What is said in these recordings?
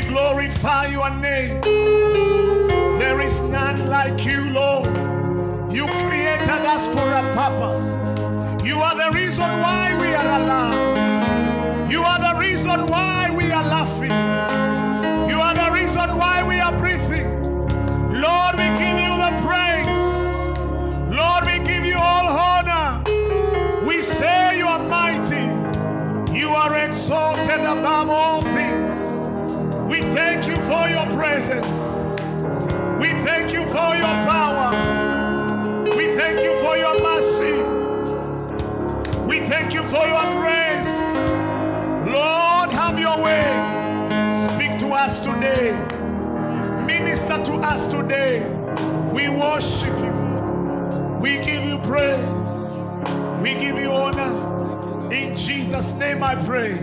glorify your name. There is none like you, Lord. You created us for a purpose. You are the reason why we are alive. You are the reason why we are laughing. You are the reason why we are breathing. Lord, we give you the praise. Lord, we give you all honor. We say you are mighty. You are exalted above all things. We thank you for your presence. We thank you for your power. We thank you for your mercy. We thank you for your grace. Lord, have your way. Speak to us today. Minister to us today. We worship you. We give you praise. We give you honor. In Jesus' name I pray.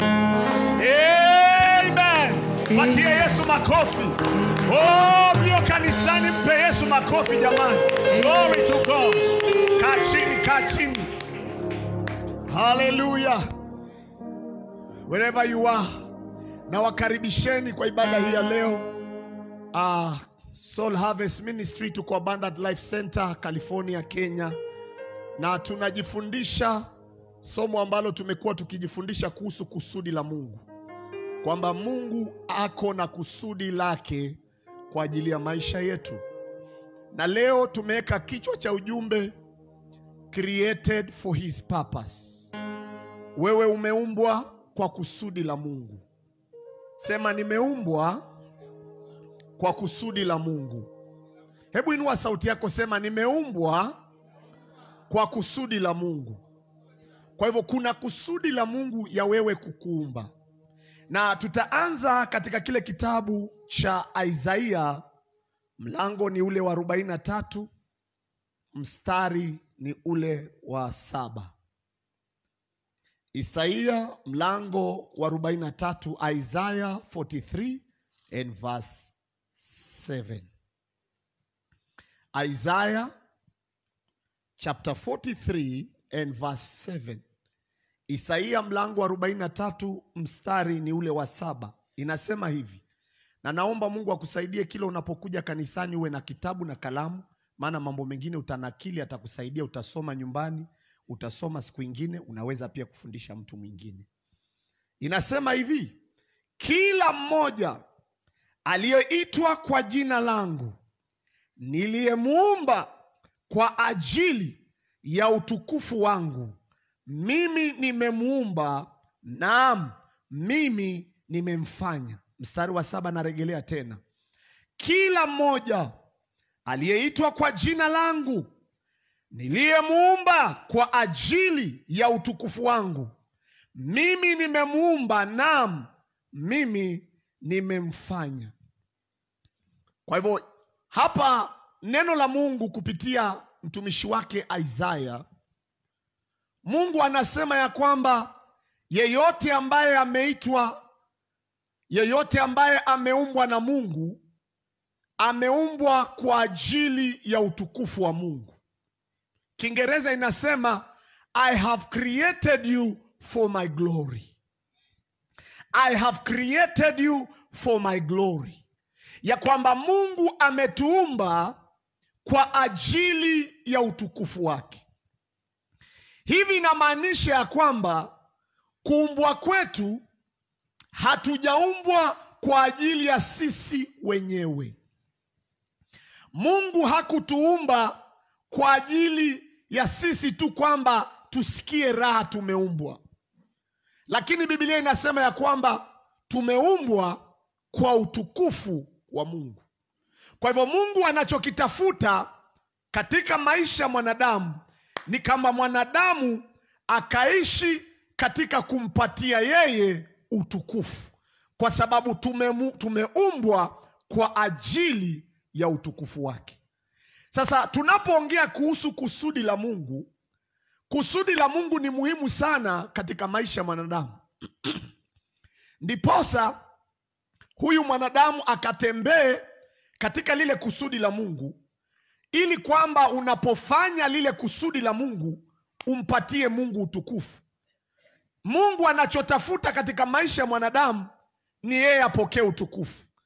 Amen. Patie Yesu makofi. Oh, mlio kanisani mpe Yesu makofi jamani. Glory to God. Kaa chini, kaa chini. Hallelujah. Wherever you are, na wakaribisheni kwa ibada hii ya leo. Uh, Soul Harvest Ministry tuko Abundant Life Center, California, Kenya, na tunajifundisha somo ambalo tumekuwa tukijifundisha kuhusu kusudi la Mungu, kwamba Mungu ako na kusudi lake kwa ajili ya maisha yetu, na leo tumeweka kichwa cha ujumbe created for his purpose. Wewe umeumbwa kwa kusudi la Mungu. Sema nimeumbwa kwa kusudi la Mungu. Hebu inua sauti yako, sema nimeumbwa kwa kusudi la Mungu. Kwa hivyo kuna kusudi la Mungu ya wewe kukuumba, na tutaanza katika kile kitabu cha Isaia, mlango ni ule wa 43 mstari ni ule wa saba. Isaia mlango wa 43, Isaiah 43 and verse 7. Isaiah chapter 43 and verse 7. Isaia mlango wa 43 mstari ni ule wa saba. Inasema hivi, na naomba Mungu akusaidie kila unapokuja kanisani uwe na kitabu na kalamu, maana mambo mengine utanakili, atakusaidia, utasoma nyumbani, utasoma siku ingine, unaweza pia kufundisha mtu mwingine. Inasema hivi, kila mmoja aliyeitwa kwa jina langu niliyemuumba kwa ajili ya utukufu wangu, mimi nimemuumba, naam, mimi nimemfanya. Mstari wa saba narejelea tena, kila mmoja aliyeitwa kwa jina langu niliyemuumba kwa ajili ya utukufu wangu, mimi nimemuumba, naam, mimi nimemfanya. Kwa hivyo hapa neno la Mungu kupitia mtumishi wake Isaya, Mungu anasema ya kwamba yeyote ambaye ameitwa, yeyote ambaye ameumbwa na Mungu ameumbwa kwa ajili ya utukufu wa Mungu. Kiingereza inasema I have created you for my glory. I have created you for my glory, ya kwamba Mungu ametuumba kwa ajili ya utukufu wake. Hivi inamaanisha ya kwamba kuumbwa kwetu hatujaumbwa kwa ajili ya sisi wenyewe. Mungu hakutuumba kwa ajili ya sisi tu kwamba tusikie raha tumeumbwa, lakini Biblia inasema ya kwamba tumeumbwa kwa utukufu wa Mungu. Kwa hivyo Mungu anachokitafuta katika maisha ya mwanadamu ni kama mwanadamu akaishi katika kumpatia yeye utukufu, kwa sababu tumemu, tumeumbwa kwa ajili ya utukufu wake. Sasa tunapoongea kuhusu kusudi la Mungu, kusudi la Mungu ni muhimu sana katika maisha ya mwanadamu ndiposa huyu mwanadamu akatembee katika lile kusudi la Mungu, ili kwamba unapofanya lile kusudi la Mungu umpatie Mungu utukufu. Mungu anachotafuta katika maisha ya mwanadamu ni yeye apokee utukufu.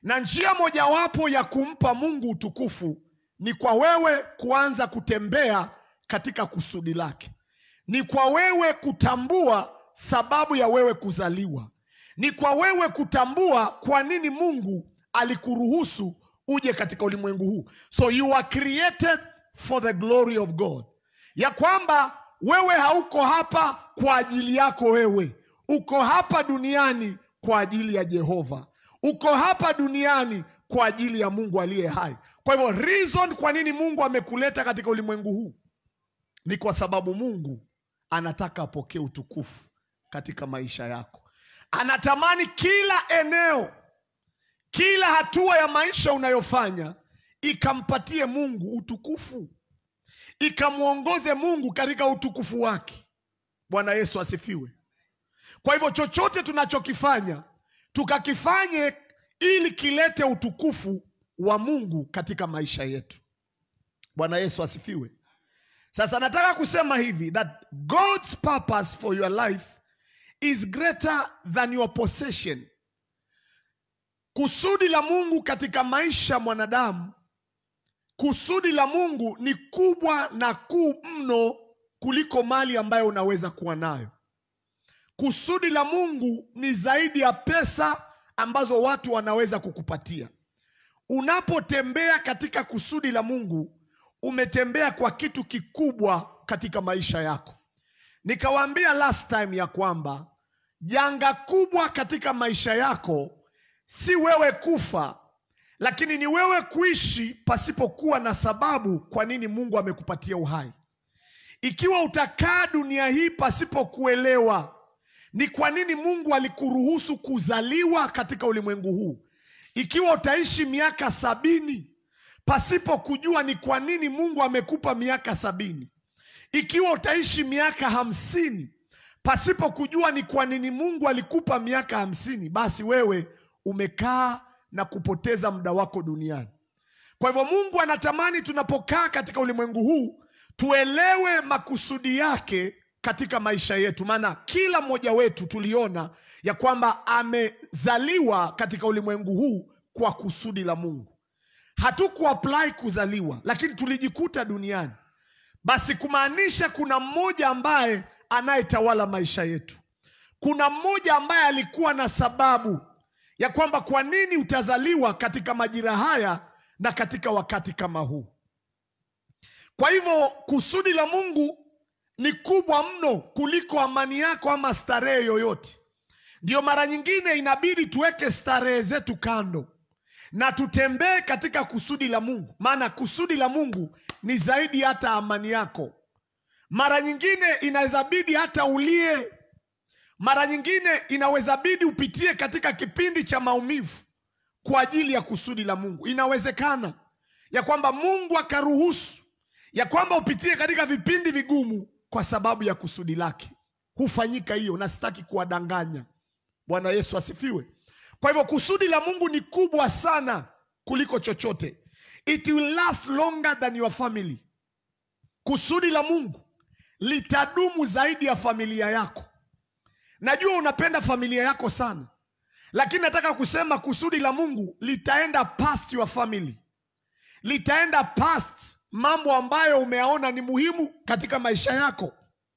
na njia mojawapo ya kumpa Mungu utukufu ni kwa wewe kuanza kutembea katika kusudi lake, ni kwa wewe kutambua sababu ya wewe kuzaliwa, ni kwa wewe kutambua kwa nini Mungu alikuruhusu uje katika ulimwengu huu. So you are created for the glory of God, ya kwamba wewe hauko hapa kwa ajili yako wewe, uko hapa duniani kwa ajili ya Jehova, uko hapa duniani kwa ajili ya Mungu aliye hai. Kwa hivyo reason kwa nini Mungu amekuleta katika ulimwengu huu ni kwa sababu Mungu anataka apokee utukufu katika maisha yako. Anatamani kila eneo, kila hatua ya maisha unayofanya ikampatie Mungu utukufu, ikamwongoze Mungu katika utukufu wake. Bwana Yesu asifiwe. Kwa hivyo chochote tunachokifanya tukakifanye ili kilete utukufu wa Mungu katika maisha yetu. Bwana Yesu asifiwe. Sasa nataka kusema hivi that God's purpose for your life is greater than your possession. Kusudi la Mungu katika maisha ya mwanadamu, kusudi la Mungu ni kubwa na kuu mno kuliko mali ambayo unaweza kuwa nayo. Kusudi la Mungu ni zaidi ya pesa ambazo watu wanaweza kukupatia. Unapotembea katika kusudi la Mungu, umetembea kwa kitu kikubwa katika maisha yako. Nikawaambia last time ya kwamba janga kubwa katika maisha yako si wewe kufa, lakini ni wewe kuishi pasipokuwa na sababu kwa nini Mungu amekupatia uhai. Ikiwa utakaa dunia hii pasipokuelewa ni kwa nini Mungu alikuruhusu kuzaliwa katika ulimwengu huu, ikiwa utaishi miaka sabini pasipo kujua ni kwa nini Mungu amekupa miaka sabini, ikiwa utaishi miaka hamsini pasipo kujua ni kwa nini Mungu alikupa miaka hamsini, basi wewe umekaa na kupoteza muda wako duniani. Kwa hivyo Mungu anatamani tunapokaa katika ulimwengu huu tuelewe makusudi yake katika maisha yetu, maana kila mmoja wetu tuliona ya kwamba amezaliwa katika ulimwengu huu kwa kusudi la Mungu. Hatukuapply kuzaliwa, lakini tulijikuta duniani. Basi kumaanisha kuna mmoja ambaye anayetawala maisha yetu. Kuna mmoja ambaye alikuwa na sababu ya kwamba kwa nini utazaliwa katika majira haya na katika wakati kama huu. Kwa hivyo kusudi la Mungu ni kubwa mno kuliko amani yako ama starehe yoyote. Ndiyo mara nyingine inabidi tuweke starehe zetu kando na tutembee katika kusudi la Mungu, maana kusudi la Mungu ni zaidi hata amani yako. Mara nyingine inaweza bidi hata ulie, mara nyingine inaweza bidi upitie katika kipindi cha maumivu kwa ajili ya kusudi la Mungu. Inawezekana ya kwamba Mungu akaruhusu ya kwamba upitie katika vipindi vigumu kwa sababu ya kusudi lake. Hufanyika hiyo, na sitaki kuwadanganya. Bwana Yesu asifiwe. Kwa hivyo kusudi la Mungu ni kubwa sana kuliko chochote. It will last longer than your family. Kusudi la Mungu litadumu zaidi ya familia yako. Najua unapenda familia yako sana, lakini nataka kusema kusudi la Mungu litaenda past your family, litaenda past mambo ambayo umeyaona ni muhimu katika maisha yako.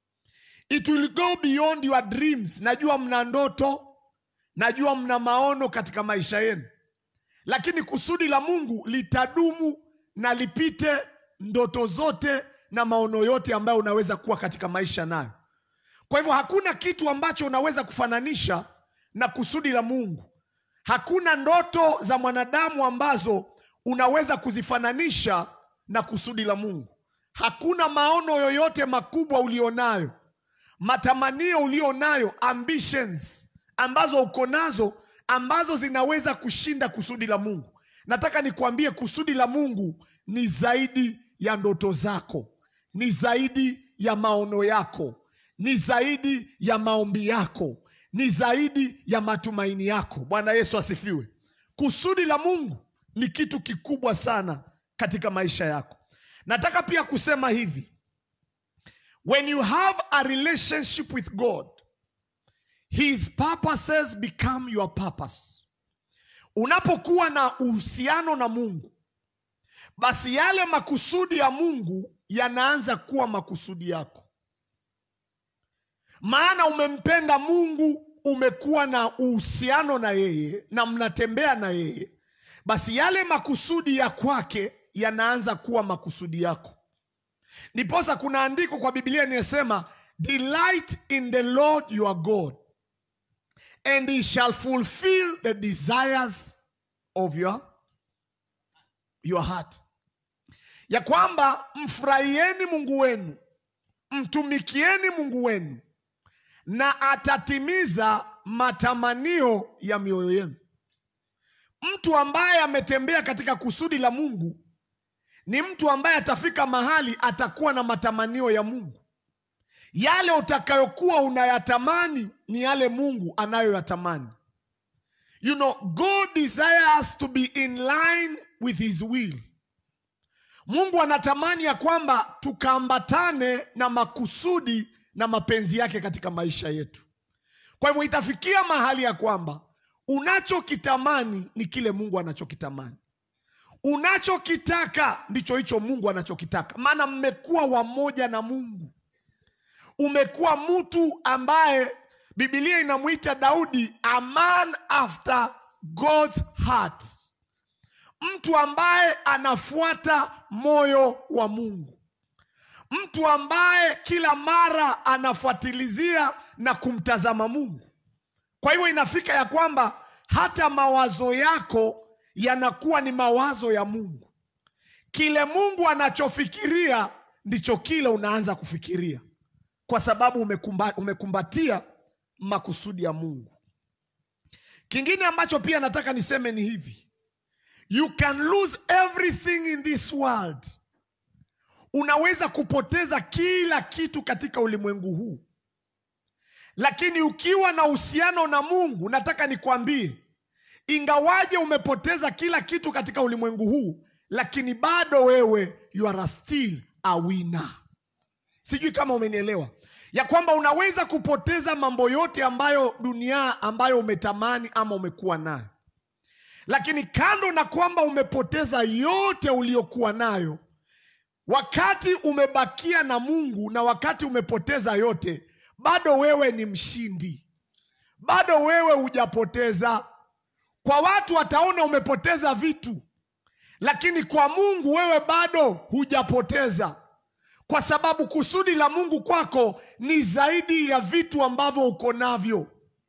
It will go beyond your dreams. Najua mna ndoto, najua mna maono katika maisha yenu, lakini kusudi la Mungu litadumu na lipite ndoto zote na maono yote ambayo unaweza kuwa katika maisha nayo. Kwa hivyo hakuna kitu ambacho unaweza kufananisha na kusudi la Mungu. Hakuna ndoto za mwanadamu ambazo unaweza kuzifananisha na kusudi la Mungu. Hakuna maono yoyote makubwa ulionayo, matamanio ulionayo, ambitions ambazo uko nazo ambazo zinaweza kushinda kusudi la Mungu. Nataka nikwambie kusudi la Mungu ni zaidi ya ndoto zako, ni zaidi ya maono yako, ni zaidi ya maombi yako, ni zaidi ya matumaini yako. Bwana Yesu asifiwe. Kusudi la Mungu ni kitu kikubwa sana katika maisha yako. Nataka pia kusema hivi, when you have a relationship with God, his purposes become your purpose. Unapokuwa na uhusiano na Mungu, basi yale makusudi ya Mungu yanaanza kuwa makusudi yako, maana umempenda Mungu, umekuwa na uhusiano na yeye na mnatembea na yeye, basi yale makusudi ya kwake yanaanza kuwa makusudi yako. Ndiposa kuna andiko kwa Biblia inayosema delight in the Lord your God and he shall fulfill the desires of your, your heart, ya kwamba mfurahieni Mungu wenu, mtumikieni Mungu wenu, na atatimiza matamanio ya mioyo yenu. Mtu ambaye ametembea katika kusudi la Mungu ni mtu ambaye atafika mahali atakuwa na matamanio ya Mungu. Yale utakayokuwa unayatamani ni yale Mungu anayoyatamani. You know, God desires to be in line with his will. Mungu anatamani ya kwamba tukaambatane na makusudi na mapenzi yake katika maisha yetu. Kwa hivyo itafikia mahali ya kwamba unachokitamani ni kile Mungu anachokitamani, unachokitaka ndicho hicho Mungu anachokitaka, maana mmekuwa wamoja na Mungu. Umekuwa mtu ambaye Biblia inamwita Daudi a man after God's heart, mtu ambaye anafuata moyo wa Mungu, mtu ambaye kila mara anafuatilizia na kumtazama Mungu. Kwa hivyo inafika ya kwamba hata mawazo yako yanakuwa ni mawazo ya Mungu. Kile Mungu anachofikiria ndicho kile unaanza kufikiria, kwa sababu umekumba, umekumbatia makusudi ya Mungu. Kingine ambacho pia nataka niseme ni hivi, you can lose everything in this world. Unaweza kupoteza kila kitu katika ulimwengu huu lakini ukiwa na uhusiano na Mungu, nataka nikwambie, ingawaje umepoteza kila kitu katika ulimwengu huu, lakini bado wewe you are still a winner. Sijui kama umenielewa ya kwamba unaweza kupoteza mambo yote ambayo dunia ambayo umetamani ama umekuwa nayo, lakini kando na kwamba umepoteza yote uliyokuwa nayo, wakati umebakia na Mungu na wakati umepoteza yote bado wewe ni mshindi, bado wewe hujapoteza. Kwa watu wataona umepoteza vitu, lakini kwa Mungu wewe bado hujapoteza, kwa sababu kusudi la Mungu kwako ni zaidi ya vitu ambavyo uko navyo.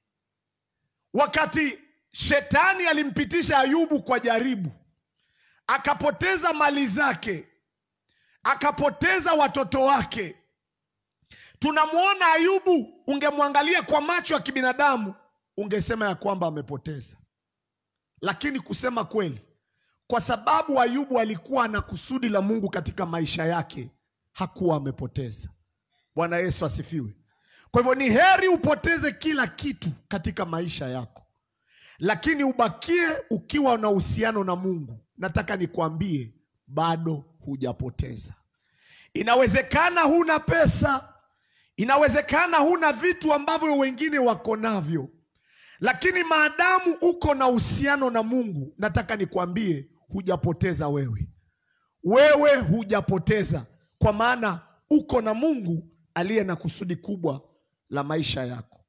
Wakati shetani alimpitisha Ayubu kwa jaribu, akapoteza mali zake, akapoteza watoto wake tunamwona Ayubu, ungemwangalia kwa macho ya kibinadamu ungesema ya kwamba amepoteza, lakini kusema kweli, kwa sababu Ayubu alikuwa na kusudi la Mungu katika maisha yake, hakuwa amepoteza. Bwana Yesu asifiwe. Kwa hivyo ni heri upoteze kila kitu katika maisha yako, lakini ubakie ukiwa na uhusiano na Mungu. Nataka nikwambie, bado hujapoteza. Inawezekana huna pesa Inawezekana huna vitu ambavyo wengine wako navyo, lakini maadamu uko na uhusiano na Mungu, nataka nikwambie hujapoteza wewe. Wewe hujapoteza, kwa maana uko na Mungu aliye na kusudi kubwa la maisha yako.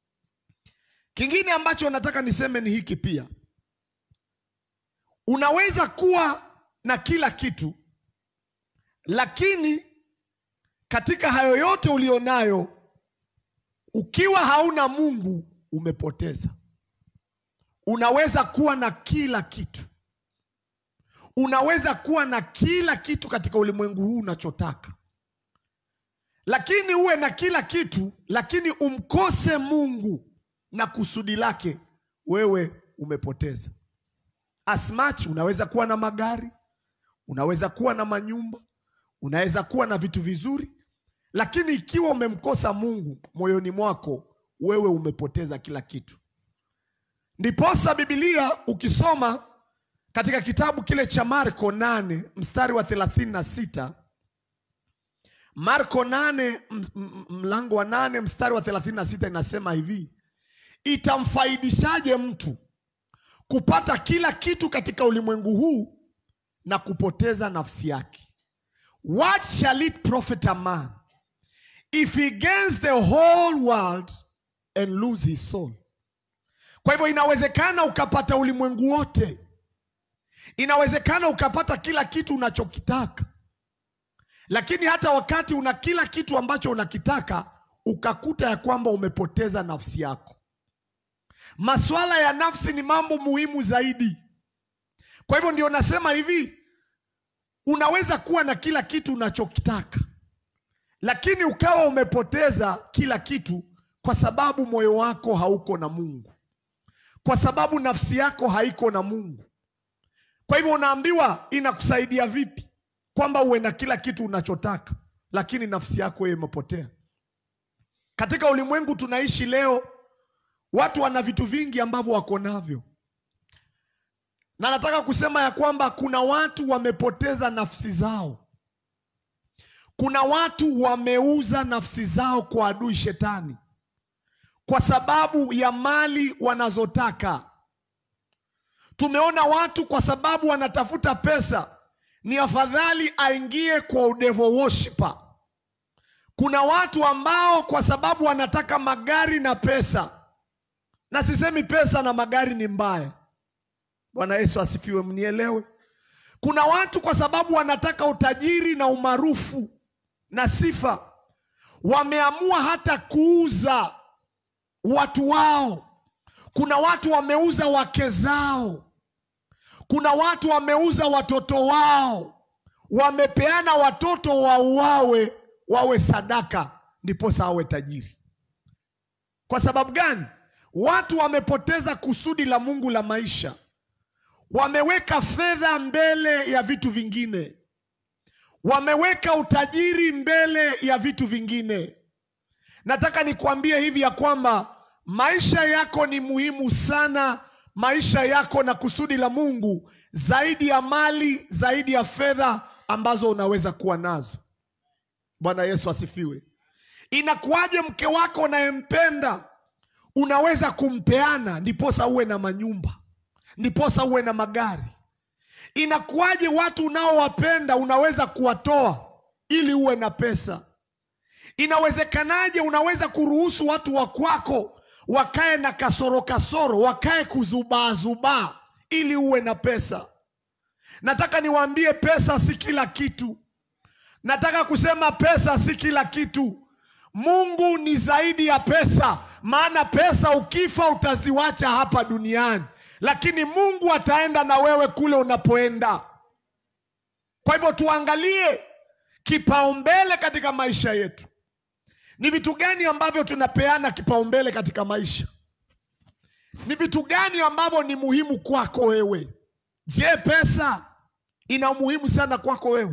Kingine ambacho nataka niseme ni hiki pia, unaweza kuwa na kila kitu, lakini katika hayo yote ulionayo, ukiwa hauna Mungu umepoteza. Unaweza kuwa na kila kitu, unaweza kuwa na kila kitu katika ulimwengu huu unachotaka, lakini uwe na kila kitu, lakini umkose Mungu na kusudi lake, wewe umepoteza. As much unaweza kuwa na magari, unaweza kuwa na manyumba, unaweza kuwa na vitu vizuri lakini ikiwa umemkosa Mungu moyoni mwako, wewe umepoteza kila kitu. Ndiposa Biblia ukisoma katika kitabu kile cha Marko nane mstari wa thelathini na sita Marko nane mlango wa nane mstari wa thelathini na sita inasema hivi, itamfaidishaje mtu kupata kila kitu katika ulimwengu huu na kupoteza nafsi yake. What shall it profit a man if he gains the whole world and lose his soul? Kwa hivyo inawezekana ukapata ulimwengu wote, inawezekana ukapata kila kitu unachokitaka, lakini hata wakati una kila kitu ambacho unakitaka ukakuta ya kwamba umepoteza nafsi yako. Masuala ya nafsi ni mambo muhimu zaidi. Kwa hivyo ndio nasema hivi, unaweza kuwa na kila kitu unachokitaka, lakini ukawa umepoteza kila kitu kwa sababu moyo wako hauko na Mungu, kwa sababu nafsi yako haiko na Mungu. Kwa hivyo unaambiwa, inakusaidia vipi kwamba uwe na kila kitu unachotaka, lakini nafsi yako yeye imepotea? Katika ulimwengu tunaishi leo, watu wana vitu vingi ambavyo wako navyo, na nataka kusema ya kwamba kuna watu wamepoteza nafsi zao. Kuna watu wameuza nafsi zao kwa adui shetani kwa sababu ya mali wanazotaka. Tumeona watu kwa sababu wanatafuta pesa, ni afadhali aingie kwa udevil worshiper. Kuna watu ambao kwa sababu wanataka magari na pesa, na sisemi pesa na magari ni mbaya. Bwana Yesu asifiwe, mnielewe. Kuna watu kwa sababu wanataka utajiri na umaarufu na sifa, wameamua hata kuuza watu wao. Kuna watu wameuza wake zao, kuna watu wameuza watoto wao, wamepeana watoto wauawe wawe sadaka, ndiposa awe tajiri. Kwa sababu gani? Watu wamepoteza kusudi la Mungu la maisha, wameweka fedha mbele ya vitu vingine, wameweka utajiri mbele ya vitu vingine. Nataka nikuambie hivi ya kwamba maisha yako ni muhimu sana, maisha yako na kusudi la Mungu, zaidi ya mali, zaidi ya fedha ambazo unaweza kuwa nazo. Bwana Yesu asifiwe. Inakuwaje mke wako unayempenda unaweza kumpeana ndiposa uwe na manyumba, ndiposa uwe na magari? Inakuwaje watu unaowapenda unaweza kuwatoa ili uwe na pesa? Inawezekanaje unaweza kuruhusu watu wa kwako wakae na kasoro kasoro, wakae kuzubaa zubaa ili uwe na pesa? Nataka niwaambie, pesa si kila kitu. Nataka kusema pesa si kila kitu. Mungu ni zaidi ya pesa, maana pesa ukifa utaziwacha hapa duniani, lakini Mungu ataenda na wewe kule unapoenda. Kwa hivyo tuangalie kipaumbele katika maisha yetu. Ni vitu gani ambavyo tunapeana kipaumbele katika maisha? Ni vitu gani ambavyo ni muhimu kwako wewe? Je, pesa ina umuhimu sana kwako wewe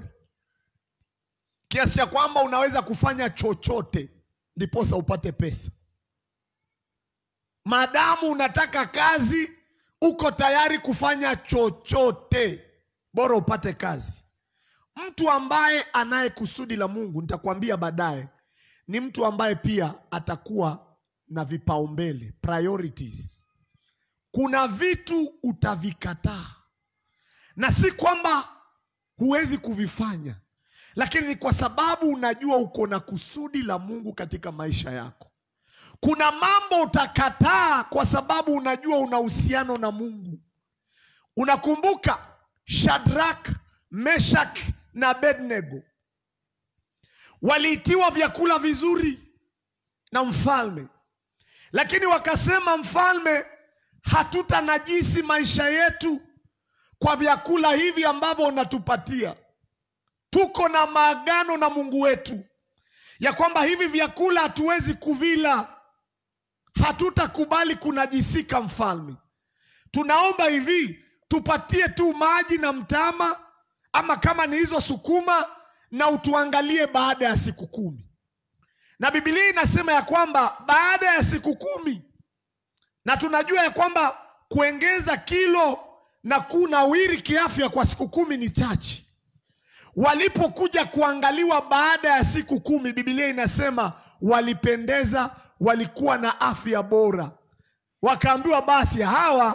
kiasi cha kwamba unaweza kufanya chochote ndiposa upate pesa? Maadamu unataka kazi, uko tayari kufanya chochote bora upate kazi. Mtu ambaye anaye kusudi la Mungu, nitakwambia baadaye, ni mtu ambaye pia atakuwa na vipaumbele, priorities. Kuna vitu utavikataa, na si kwamba huwezi kuvifanya, lakini ni kwa sababu unajua uko na kusudi la Mungu katika maisha yako. Kuna mambo utakataa kwa sababu unajua una uhusiano na Mungu. Unakumbuka Shadrach, Meshach na Abednego waliitiwa vyakula vizuri na mfalme, lakini wakasema, mfalme, hatutanajisi maisha yetu kwa vyakula hivi ambavyo unatupatia. Tuko na maagano na Mungu wetu ya kwamba hivi vyakula hatuwezi kuvila, hatutakubali kunajisika. Mfalme, tunaomba hivi, tupatie tu maji na mtama, ama kama ni hizo sukuma, na utuangalie baada ya siku kumi. Na Biblia inasema ya kwamba baada ya siku kumi, na tunajua ya kwamba kuongeza kilo na kunawiri kiafya kwa siku kumi ni chache. Walipokuja kuangaliwa baada ya siku kumi, Biblia inasema walipendeza, walikuwa na afya bora. Wakaambiwa basi, hawa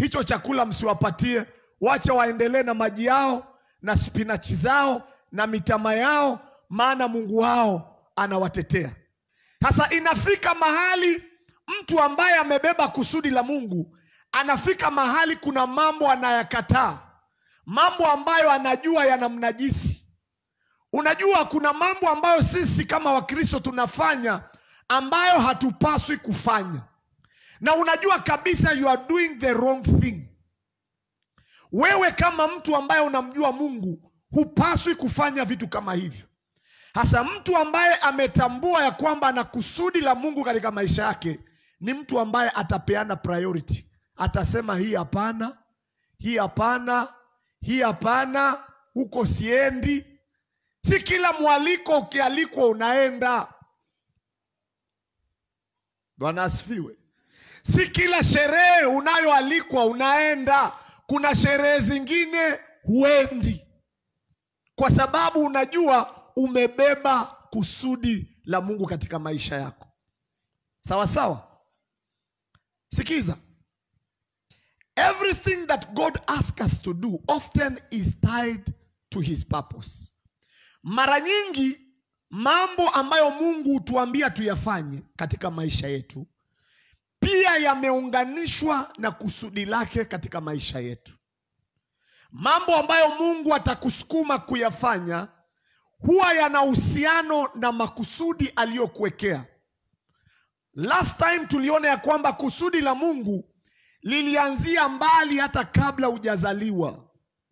hicho chakula msiwapatie, wacha waendelee na maji yao na spinachi zao na mitama yao, maana Mungu wao anawatetea. Sasa inafika mahali mtu ambaye amebeba kusudi la Mungu anafika mahali kuna mambo anayakataa, mambo ambayo anajua yanamnajisi. Unajua, kuna mambo ambayo sisi kama Wakristo tunafanya ambayo hatupaswi kufanya, na unajua kabisa you are doing the wrong thing. Wewe kama mtu ambaye unamjua Mungu hupaswi kufanya vitu kama hivyo. Hasa mtu ambaye ametambua ya kwamba ana kusudi la Mungu katika maisha yake ni mtu ambaye atapeana priority, atasema hii hapana, hii hapana, hii hapana, huko siendi. Si kila mwaliko ukialikwa unaenda. Bwana asifiwe. Si kila sherehe unayoalikwa unaenda. Kuna sherehe zingine huendi, kwa sababu unajua umebeba kusudi la Mungu katika maisha yako. Sawa sawa. Sikiza, everything that God asks us to do often is tied to his purpose. Mara nyingi mambo ambayo Mungu hutuambia tuyafanye katika maisha yetu pia yameunganishwa na kusudi lake katika maisha yetu. Mambo ambayo Mungu atakusukuma kuyafanya huwa yana uhusiano na makusudi aliyokuwekea. Last time tuliona ya kwamba kusudi la Mungu lilianzia mbali hata kabla hujazaliwa,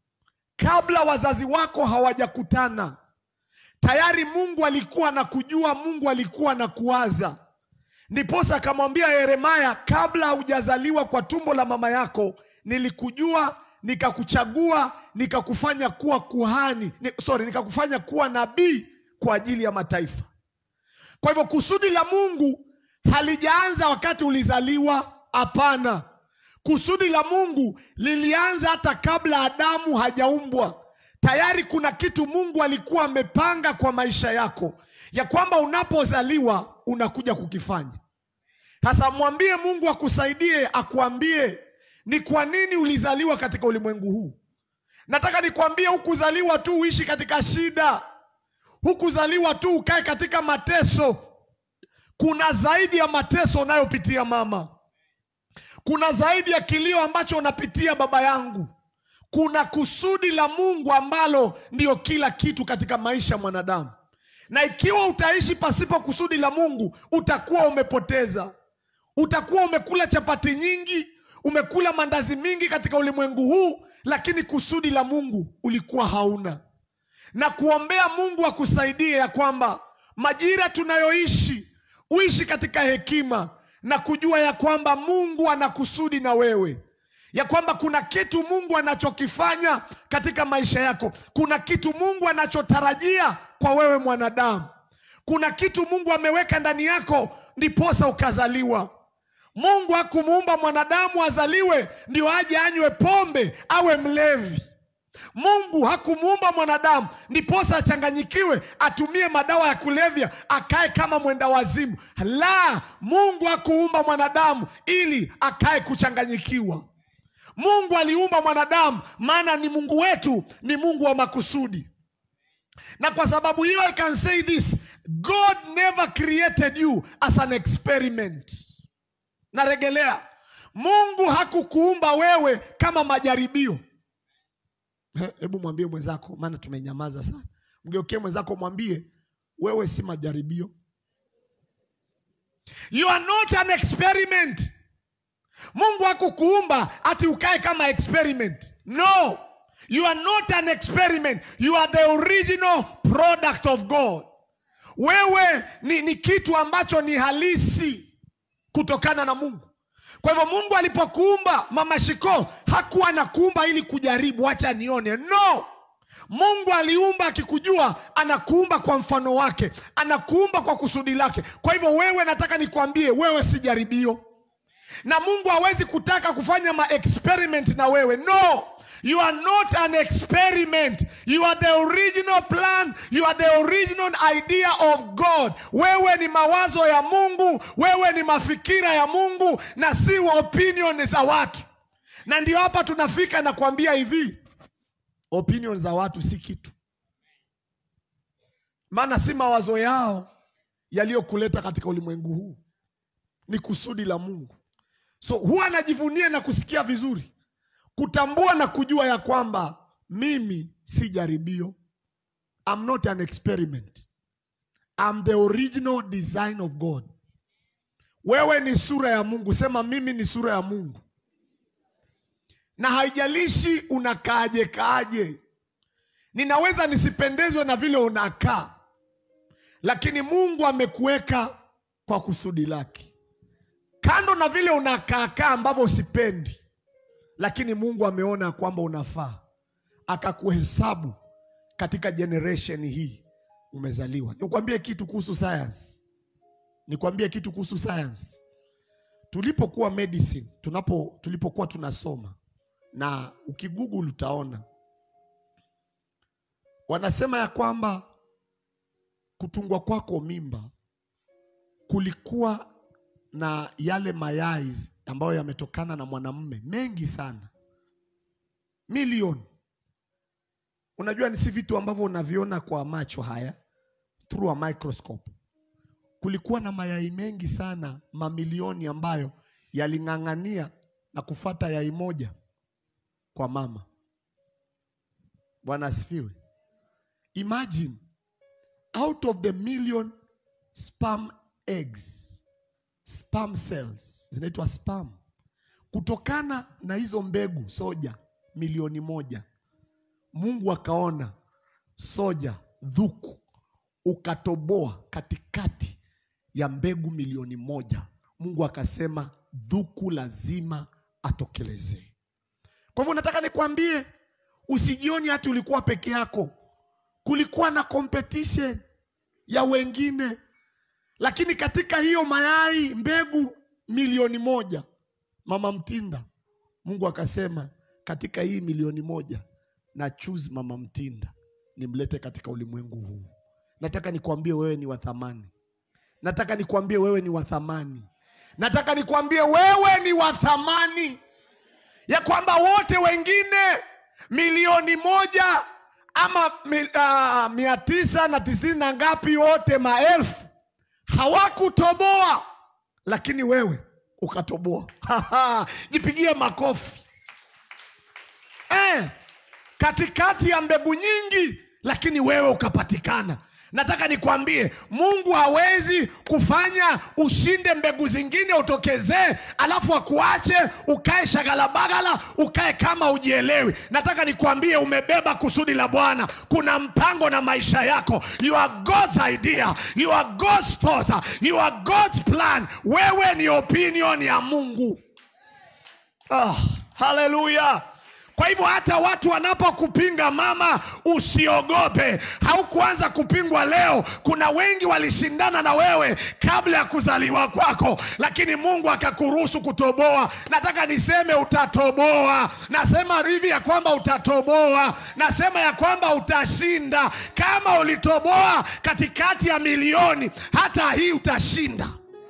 kabla wazazi wako hawajakutana. Tayari Mungu alikuwa na kujua, Mungu alikuwa na kuwaza. Ndiposa akamwambia Yeremaya, kabla hujazaliwa kwa tumbo la mama yako nilikujua, nikakuchagua, nikakufanya kuwa kuhani ni, sorry, nikakufanya kuwa nabii kwa ajili ya mataifa. Kwa hivyo kusudi la Mungu halijaanza wakati ulizaliwa. Hapana, kusudi la Mungu lilianza hata kabla Adamu hajaumbwa. Tayari kuna kitu Mungu alikuwa amepanga kwa maisha yako, ya kwamba unapozaliwa unakuja kukifanya. Sasa mwambie Mungu akusaidie, akuambie ni kwa nini ulizaliwa katika ulimwengu huu. Nataka nikwambie, hukuzaliwa tu uishi katika shida, hukuzaliwa tu ukae katika mateso. Kuna zaidi ya mateso unayopitia mama, kuna zaidi ya kilio ambacho unapitia baba yangu. Kuna kusudi la Mungu ambalo ndiyo kila kitu katika maisha ya mwanadamu, na ikiwa utaishi pasipo kusudi la Mungu utakuwa umepoteza. Utakuwa umekula chapati nyingi, umekula mandazi mingi katika ulimwengu huu, lakini kusudi la Mungu ulikuwa hauna. Na kuombea Mungu akusaidie ya kwamba majira tunayoishi uishi katika hekima na kujua ya kwamba Mungu ana kusudi na wewe, ya kwamba kuna kitu Mungu anachokifanya katika maisha yako, kuna kitu Mungu anachotarajia kwa wewe mwanadamu, kuna kitu Mungu ameweka ndani yako, ndiposa ukazaliwa. Mungu hakumuumba mwanadamu azaliwe ndio aje anywe pombe awe mlevi. Mungu hakumuumba mwanadamu ndiposa achanganyikiwe atumie madawa ya kulevya akae kama mwenda wazimu. La, Mungu hakuumba mwanadamu ili akae kuchanganyikiwa. Mungu aliumba mwanadamu, maana ni Mungu wetu, ni Mungu wa makusudi. Na kwa sababu hiyo, I can say this, God never created you as an experiment. Naregelea, Mungu hakukuumba wewe kama majaribio. Hebu mwambie mwenzako, maana tumenyamaza sana. Mgeukie mwenzako, mwambie wewe si majaribio. You are not an experiment. Mungu hakukuumba ati ukae kama experiment. No, you are not an experiment. You are the original product of God. Wewe ni, ni kitu ambacho ni halisi kutokana na Mungu. Kwa hivyo Mungu alipokuumba mama Shiko hakuwa anakuumba ili kujaribu, acha nione. No, Mungu aliumba akikujua, anakuumba kwa mfano wake, anakuumba kwa kusudi lake. Kwa hivyo wewe, nataka nikwambie, wewe si jaribio, na Mungu hawezi kutaka kufanya ma experiment na wewe. No, you are not an experiment. You are the original plan. You are the original idea of God. Wewe ni mawazo ya Mungu, wewe ni mafikira ya Mungu na si opinion za watu. na ndio hapa tunafika na kuambia hivi opinion za watu si kitu maana si mawazo yao yaliyokuleta katika ulimwengu huu ni kusudi la mungu so huwa anajivunia na kusikia vizuri kutambua na kujua ya kwamba mimi si jaribio I'm not an experiment I'm the original design of God wewe ni sura ya mungu sema mimi ni sura ya mungu na haijalishi unakaaje kaaje ninaweza nisipendezwe na vile unakaa lakini mungu amekuweka kwa kusudi lake kando na vile unakaakaa ambavyo usipendi lakini mungu ameona kwamba unafaa akakuhesabu katika generation hii umezaliwa nikwambie kitu kuhusu science nikwambie kitu kuhusu science tulipokuwa medicine tunapo tulipokuwa tunasoma na ukigoogle utaona wanasema ya kwamba kutungwa kwako mimba kulikuwa na yale mayai ambayo yametokana na mwanamume mengi sana milioni unajua ni si vitu ambavyo unaviona kwa macho haya through a microscope kulikuwa na mayai mengi sana mamilioni ambayo yaling'ang'ania na kufata yai moja kwa mama bwana asifiwe imagine out of the million sperm eggs sperm cells zinaitwa sperm kutokana na hizo mbegu soja milioni moja mungu akaona soja dhuku ukatoboa katikati ya mbegu milioni moja mungu akasema dhuku lazima atokelezee kwa hivyo nataka nikwambie usijioni hati ulikuwa peke yako kulikuwa na competition ya wengine lakini katika hiyo mayai mbegu milioni moja mama mtinda mungu akasema katika hii milioni moja na choose mama mtinda nimlete katika ulimwengu huu nataka nikwambie wewe ni wa thamani nataka nikwambie wewe ni wa thamani nataka nikwambie wewe ni wa thamani ya kwamba wote wengine milioni moja ama mi, uh, mia tisa na tisini na ngapi wote maelfu hawakutoboa lakini wewe ukatoboa jipigie makofi eh, katikati ya mbegu nyingi lakini wewe ukapatikana nataka nikwambie mungu hawezi kufanya ushinde mbegu zingine utokezee alafu akuache ukae shagalabagala ukae kama ujielewi nataka nikwambie umebeba kusudi la bwana kuna mpango na maisha yako you are god's idea you are god's thought you are god's plan wewe ni opinion ya mungu oh, haleluya kwa hivyo hata watu wanapokupinga mama usiogope haukuanza kupingwa leo kuna wengi walishindana na wewe kabla ya kuzaliwa kwako lakini mungu akakuruhusu kutoboa nataka niseme utatoboa nasema hivi ya kwamba utatoboa nasema ya kwamba utashinda kama ulitoboa katikati ya milioni hata hii utashinda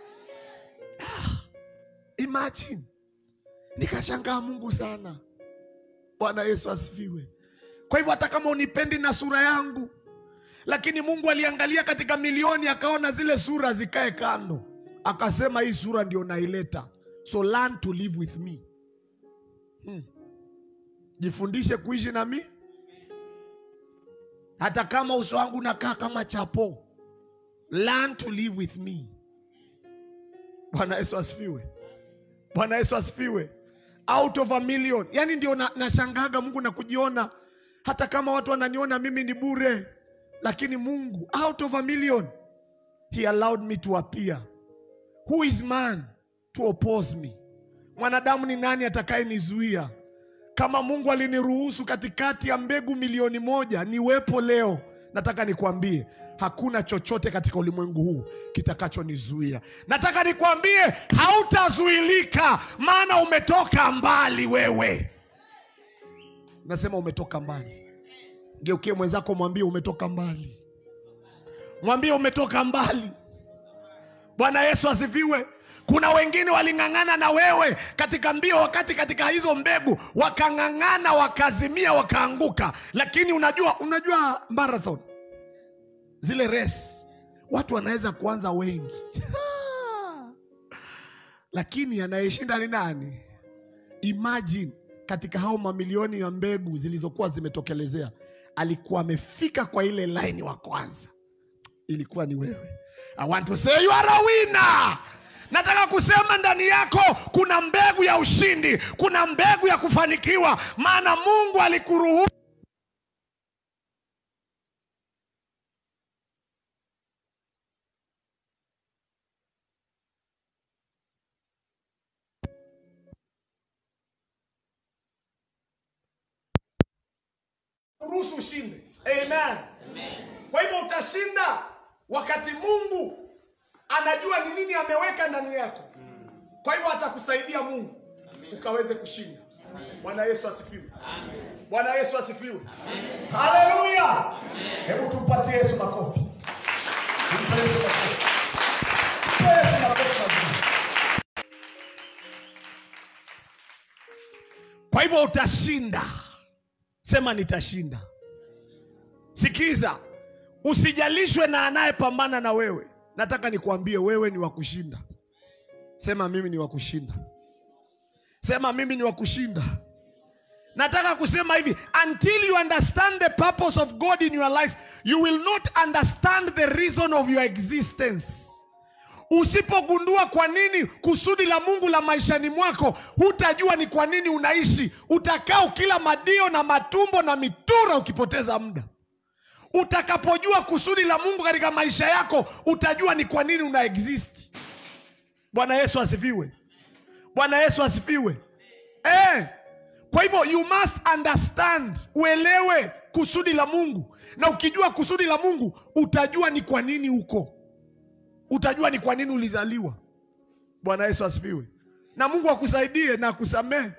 Ah, imagine nikashangaa mungu sana bwana yesu asifiwe kwa hivyo hata kama unipendi na sura yangu lakini mungu aliangalia katika milioni akaona zile sura zikae kando akasema hii sura ndio naileta so learn to live with me hmm. jifundishe kuishi na mi hata kama uso wangu unakaa kama chapo learn to live with me bwana yesu asifiwe bwana yesu asifiwe out of a million yani ndio na- nashangaga mungu na kujiona hata kama watu wananiona mimi ni bure lakini mungu out of a million he allowed me to appear who is man to oppose me mwanadamu ni nani atakayenizuia kama mungu aliniruhusu katikati ya mbegu milioni moja niwepo leo nataka nikwambie hakuna chochote katika ulimwengu huu kitakachonizuia nataka nikwambie hautazuilika maana umetoka mbali wewe nasema umetoka mbali geukie mwenzako mwambie umetoka mbali mwambie umetoka mbali bwana yesu asifiwe kuna wengine waling'ang'ana na wewe katika mbio wakati katika hizo mbegu wakang'ang'ana wakazimia wakaanguka lakini unajua unajua marathon zile race watu wanaweza kuanza wengi lakini anayeshinda ni nani imagine katika hao mamilioni ya mbegu zilizokuwa zimetokelezea alikuwa amefika kwa ile laini wa kwanza ilikuwa ni wewe i want to say you are a winner nataka kusema ndani yako kuna mbegu ya ushindi kuna mbegu ya kufanikiwa maana mungu alikuruhusu ruhusu ushinde amen. kwa hivyo utashinda wakati mungu anajua ni nini ameweka ndani yako kwa hivyo atakusaidia mungu ukaweze kushinda bwana yesu asifiwe bwana yesu asifiwe haleluya hebu tumpatie yesu makofi Tumpe Yesu makofi. Mpe Yesu makofi mazuri. kwa hivyo utashinda sema nitashinda sikiza usijalishwe na anayepambana na wewe nataka nikuambie wewe ni wa kushinda sema mimi ni wa kushinda sema mimi ni wa kushinda nataka kusema hivi until you understand the purpose of god in your life you will not understand the reason of your existence usipogundua kwa nini kusudi la mungu la maishani mwako hutajua ni kwa nini unaishi utakaa ukila madio na matumbo na mitura ukipoteza muda utakapojua kusudi la mungu katika maisha yako utajua ni kwa nini una exist bwana yesu asifiwe bwana yesu asifiwe eh. kwa hivyo you must understand uelewe kusudi la mungu na ukijua kusudi la mungu utajua ni kwa nini uko utajua ni kwa nini ulizaliwa bwana yesu asifiwe na mungu akusaidie na akusamehe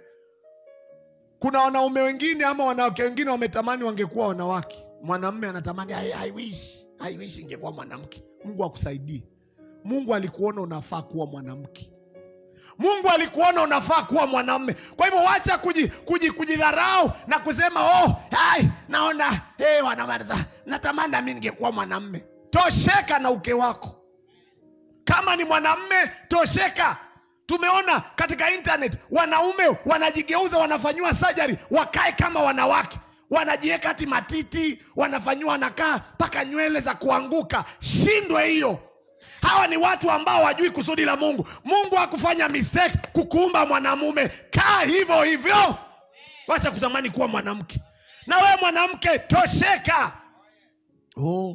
kuna wanaume wengine ama wanawake wengine wametamani wangekuwa wanawake mwanamme anatamani I, I wish, I wish ingekuwa mwanamke mungu akusaidie mungu alikuona unafaa kuwa mwanamke mungu alikuona unafaa kuwa mwanamme kwa hivyo wacha kuji, kuji, kujidharau na kusema oh, ai, naona hey, wanamaliza natamani nami ningekuwa mwanamme tosheka na uke wako kama ni mwanamme tosheka tumeona katika internet wanaume wanajigeuza wanafanyiwa sajari wakae kama wanawake wanajiweka hati matiti wanafanyiwa wanakaa mpaka nywele za kuanguka shindwe hiyo hawa ni watu ambao wajui kusudi la mungu mungu hakufanya mistake kukuumba mwanamume kaa hivyo hivyo wacha kutamani kuwa mwanamke na wewe mwanamke tosheka oh,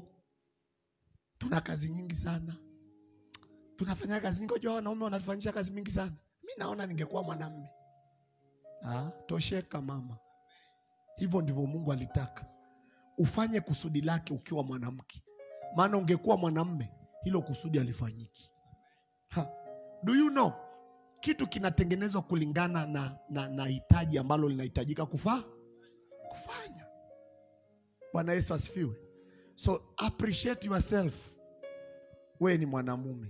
tuna kazi nyingi sana tunafanya kazi nyingi unajua wanaume wanatufanyisha kazi mingi sana mi naona ningekuwa mwanamme ah, tosheka mama hivyo ndivyo mungu alitaka ufanye kusudi lake ukiwa mwanamke maana ungekuwa mwanamme hilo kusudi alifanyiki ha. do you know kitu kinatengenezwa kulingana na, na, na hitaji ambalo linahitajika kufaa kufanya bwana yesu asifiwe so appreciate yourself wewe ni mwanamume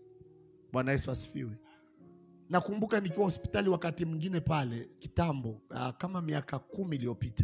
bwana yesu asifiwe nakumbuka nikiwa hospitali wakati mwingine pale kitambo uh, kama miaka kumi iliyopita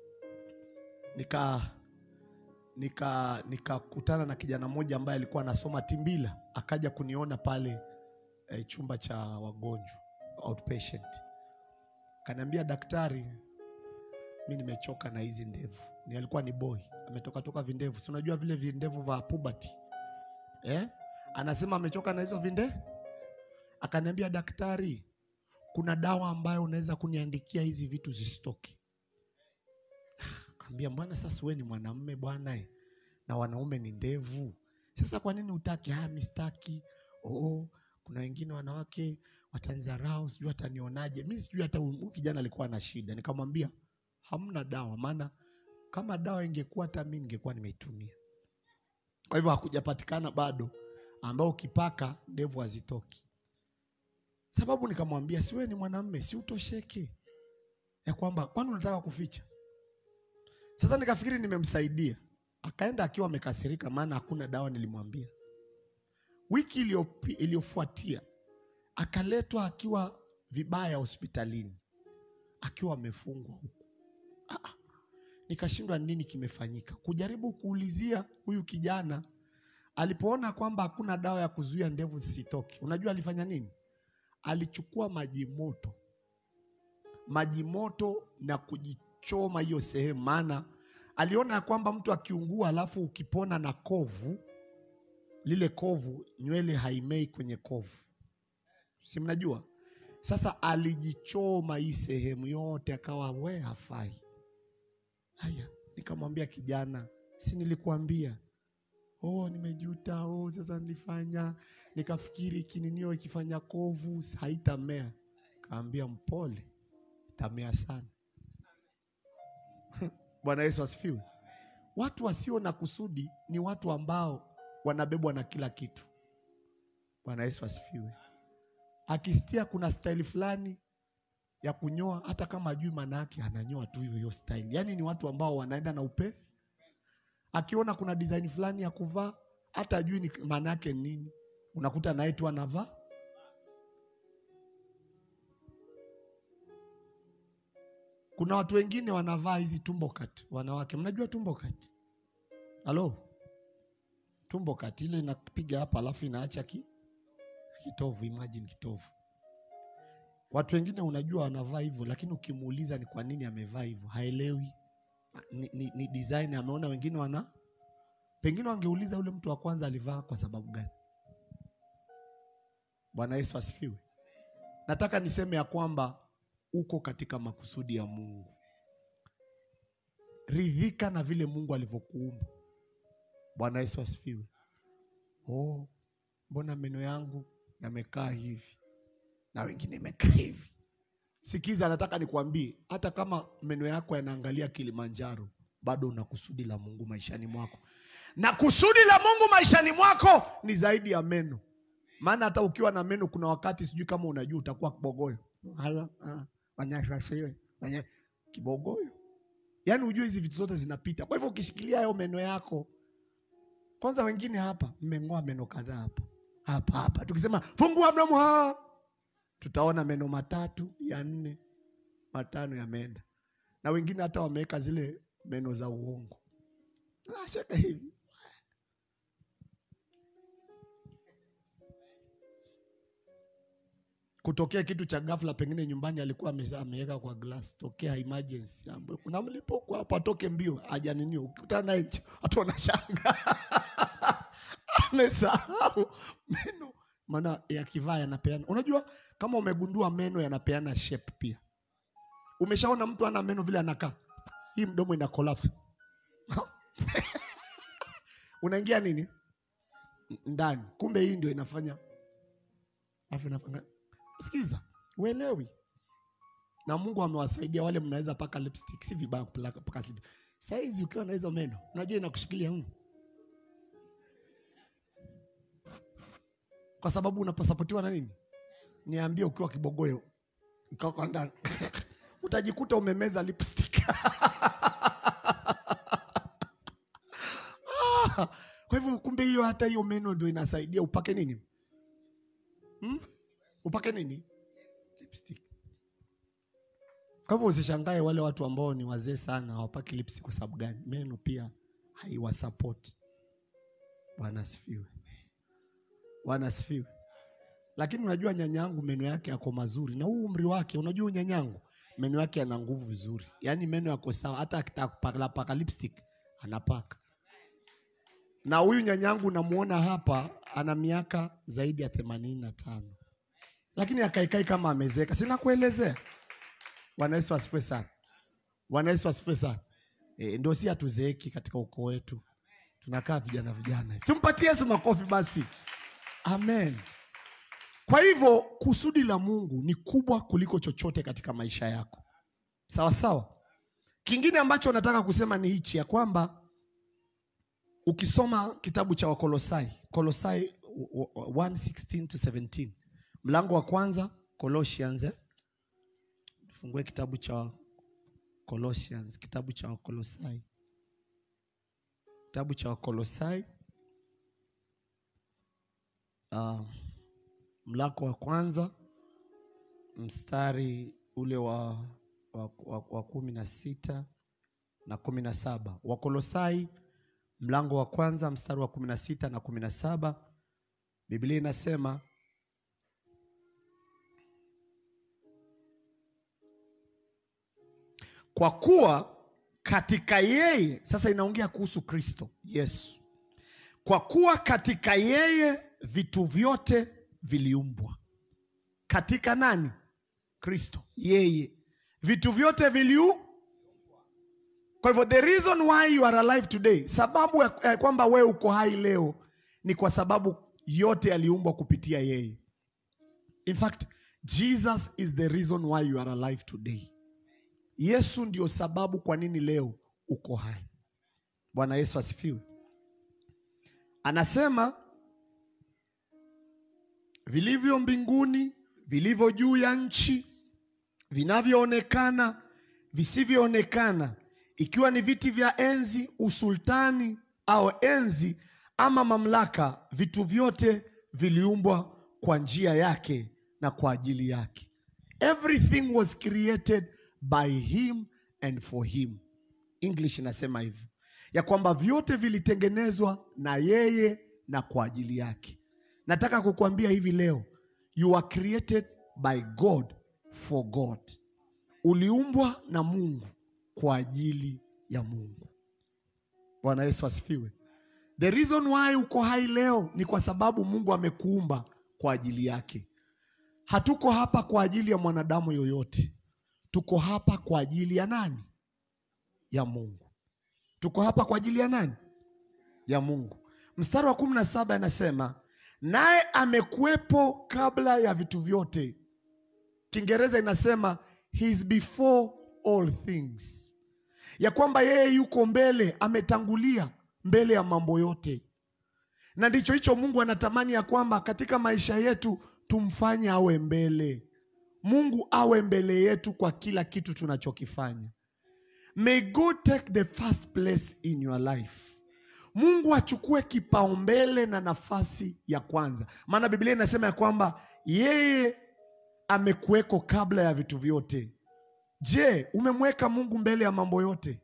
nika nika nikakutana na kijana mmoja ambaye alikuwa anasoma timbila akaja kuniona pale eh, chumba cha wagonjwa outpatient kaniambia daktari mi nimechoka na hizi ndevu ni alikuwa ni boy ametoka toka vindevu si unajua vile vindevu vya puberty eh? anasema amechoka na hizo vinde akaniambia daktari kuna dawa ambayo unaweza kuniandikia hizi vitu zisitoke kaambia mbwana sasa we ni mwanamme bwana eh, na wanaume ni ndevu sasa kwa nini utaki haya mistaki oh, kuna wengine wanawake watanzarau sijui watanionaje mi sijui hata huyu kijana alikuwa na shida nikamwambia hamna dawa maana kama dawa ingekuwa hata mi ningekuwa nimeitumia kwa hivyo hakujapatikana bado ambao ukipaka ndevu hazitoki sababu nikamwambia si wewe ni mwanamme si utosheke ya kwamba kwani unataka kuficha sasa nikafikiri nimemsaidia akaenda akiwa amekasirika maana hakuna dawa nilimwambia wiki iliyopi- iliyofuatia akaletwa akiwa vibaya hospitalini, akiwa amefungwa huku. Ah, ah. Nikashindwa nini kimefanyika, kujaribu kuulizia huyu kijana. Alipoona kwamba hakuna dawa ya kuzuia ndevu zisitoke, unajua alifanya nini? Alichukua maji moto, maji moto na kujichoma hiyo sehemu, maana aliona ya kwamba mtu akiungua alafu ukipona na kovu, lile kovu nywele haimei kwenye kovu, si mnajua? Sasa alijichoma hii sehemu yote, akawa we hafai. Haya, nikamwambia kijana, si nilikuambia? Oh, nimejuta. Oh, sasa nilifanya nikafikiri kininio ikifanya kovu haitamea. Kaambia mpole, itamea sana. Bwana Yesu asifiwe. Watu wasio na kusudi ni watu ambao wanabebwa na kila kitu. Bwana Yesu asifiwe. Akisikia kuna staili fulani ya kunyoa, hata kama ajui maana yake, ananyoa tu hiyo hiyo staili. Yaani ni watu ambao wanaenda na upe. Akiona kuna design fulani ya kuvaa, hata ajui ni maana yake ni nini, unakuta naye tu anavaa. Kuna watu wengine wanavaa hizi tumbo cut, wanawake, mnajua tumbo cut? Halo, tumbo cut ile inapiga hapa, alafu inaacha ki kitovu. Imagine kitovu. Watu wengine unajua wanavaa hivyo, lakini ukimuuliza ni kwa nini amevaa hivyo haelewi. Ni, ni, ni design ameona wengine wana, pengine wangeuliza yule mtu wa kwanza alivaa kwa sababu gani? Bwana Yesu asifiwe. Nataka niseme ya kwamba uko katika makusudi ya Mungu. Ridhika na vile Mungu alivyokuumba. Bwana Yesu asifiwe. Oh, mbona meno yangu yamekaa hivi na wengine imekaa hivi? Sikiza, nataka nikwambie, hata kama meno yako yanaangalia Kilimanjaro, bado una kusudi la Mungu maishani mwako, na kusudi la Mungu maishani mwako ni zaidi ya meno. Maana hata ukiwa na meno, kuna wakati sijui kama unajua utakuwa kibogoyo. Hala, ah, wanyashashiwe, wanya- kibogoyo, yaani ujue hizi vitu zote zinapita. Kwa hivyo ukishikilia hayo meno yako, kwanza wengine hapa mmeng'oa meno kadhaa hapa hapa hapa, tukisema fungua mdomo ha tutaona meno matatu ya nne matano yameenda, na wengine hata wameweka zile meno za uongo ashaka hivi. Kutokea kitu cha ghafla, pengine nyumbani alikuwa ame- ameweka kwa glass, tokea emergency, ambayo kuna mlipuko hapa, atoke mbio, hajaninio. Ukikutana naye watu wanashanga amesahau meno, maana yakivaa yanapeana. Unajua kama umegundua meno yanapeana shape pia. Umeshaona mtu ana meno vile anakaa, hii mdomo ina collapse unaingia nini N- ndani, kumbe hii ndio inafanya alafu inafanya. Sikiza, uelewi. Na Mungu amewasaidia wale mnaweza paka lipstick, si vibaya kupaka paka lipstick. Saizi ukiwa na hizo meno, unajua inakushikilia mm. Kwa sababu unaposapotiwa na nini? Niambie, ukiwa kibogoyo ukaka ndani utajikuta umemeza lipstick. Ah, Kwa hivyo kumbe hiyo hata hiyo meno ndio inasaidia upake nini? Hmm? Upake nini? Lipstick. Kwa hivyo usishangae wale watu ambao ni wazee sana hawapaki lipstick kwa sababu gani? Meno pia haiwasapoti. Bwana asifiwe. Bwana asifiwe. Lakini unajua nyanyangu meno yake yako mazuri na huu umri wake, unajua huyu nyanyangu meno yake yana nguvu vizuri, yaani meno yako sawa, hata akitaka kupaka paka lipstick anapaka. Na huyu nyanyangu namuona hapa ana miaka zaidi ya themanini na tano, lakini akaikai kama amezeka. Sina kuelezea. Bwana Yesu asifiwe sana. Bwana Yesu asifiwe sana. E, ndio si hatuzeeki katika ukoo wetu, tunakaa vijana vijana hivi. Simpatie Yesu makofi basi. Amen. Kwa hivyo kusudi la Mungu ni kubwa kuliko chochote katika maisha yako, sawa sawa. Kingine ambacho nataka kusema ni hichi ya kwamba ukisoma kitabu cha Wakolosai, Kolosai 1:16 to 17, mlango wa kwanza Colossians, eh? Fungue kitabu cha Colossians, kitabu cha Wakolosai, kitabu cha Wakolosai uh, mlango wa kwanza mstari ule wa, wa, wa, wa kumi na sita na kumi na saba Wakolosai mlango wa kwanza mstari wa kumi na sita na kumi na saba Biblia inasema kwa kuwa katika yeye, sasa inaongea kuhusu Kristo Yesu, kwa kuwa katika yeye vitu vyote viliumbwa. Katika nani? Kristo, yeye vitu vyote viliu. Kwa hivyo the reason why you are alive today, sababu ya ya kwamba wewe uko hai leo ni kwa sababu yote yaliumbwa kupitia yeye. In fact, Jesus is the reason why you are alive today. Yesu ndio sababu kwa nini leo uko hai. Bwana Yesu asifiwe. Anasema vilivyo mbinguni, vilivyo juu ya nchi, vinavyoonekana, visivyoonekana, ikiwa ni viti vya enzi, usultani au enzi ama mamlaka, vitu vyote viliumbwa kwa njia yake na kwa ajili yake. Everything was created by him and for him. English inasema hivyo ya kwamba vyote vilitengenezwa na yeye na kwa ajili yake. Nataka kukuambia hivi leo, you are created by God for God. Uliumbwa na Mungu kwa ajili ya Mungu. Bwana Yesu asifiwe. The reason why uko hai leo ni kwa sababu Mungu amekuumba kwa ajili yake. Hatuko hapa kwa ajili ya mwanadamu yoyote. Tuko hapa kwa ajili ya nani? Ya Mungu. Tuko hapa kwa ajili ya nani? Ya Mungu. Mstari wa kumi na saba anasema naye amekuwepo kabla ya vitu vyote. Kiingereza inasema he is before all things, ya kwamba yeye yuko mbele, ametangulia mbele ya mambo yote, na ndicho hicho Mungu anatamani ya kwamba katika maisha yetu tumfanye awe mbele. Mungu awe mbele yetu kwa kila kitu tunachokifanya. May God take the first place in your life. Mungu achukue kipaumbele na nafasi ya kwanza, maana Biblia inasema ya kwamba yeye amekuweko kabla ya vitu vyote. Je, umemweka Mungu mbele ya mambo yote?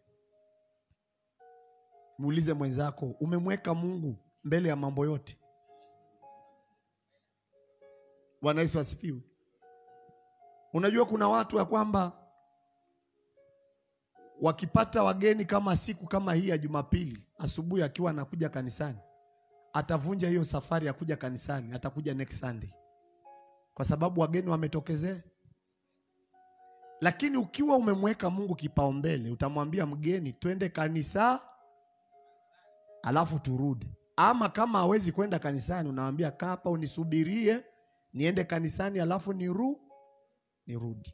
Muulize mwenzako, umemweka Mungu mbele ya mambo yote? Bwana Yesu asifiwe. Unajua kuna watu ya kwamba wakipata wageni kama siku kama hii ya Jumapili asubuhi, akiwa anakuja kanisani, atavunja hiyo safari ya kuja kanisani, atakuja next Sunday kwa sababu wageni wametokezea. Lakini ukiwa umemweka Mungu kipaumbele, utamwambia mgeni, twende kanisa alafu turudi. Ama kama hawezi kwenda kanisani, unamwambia kaa hapa unisubirie niende kanisani alafu niru nirudi.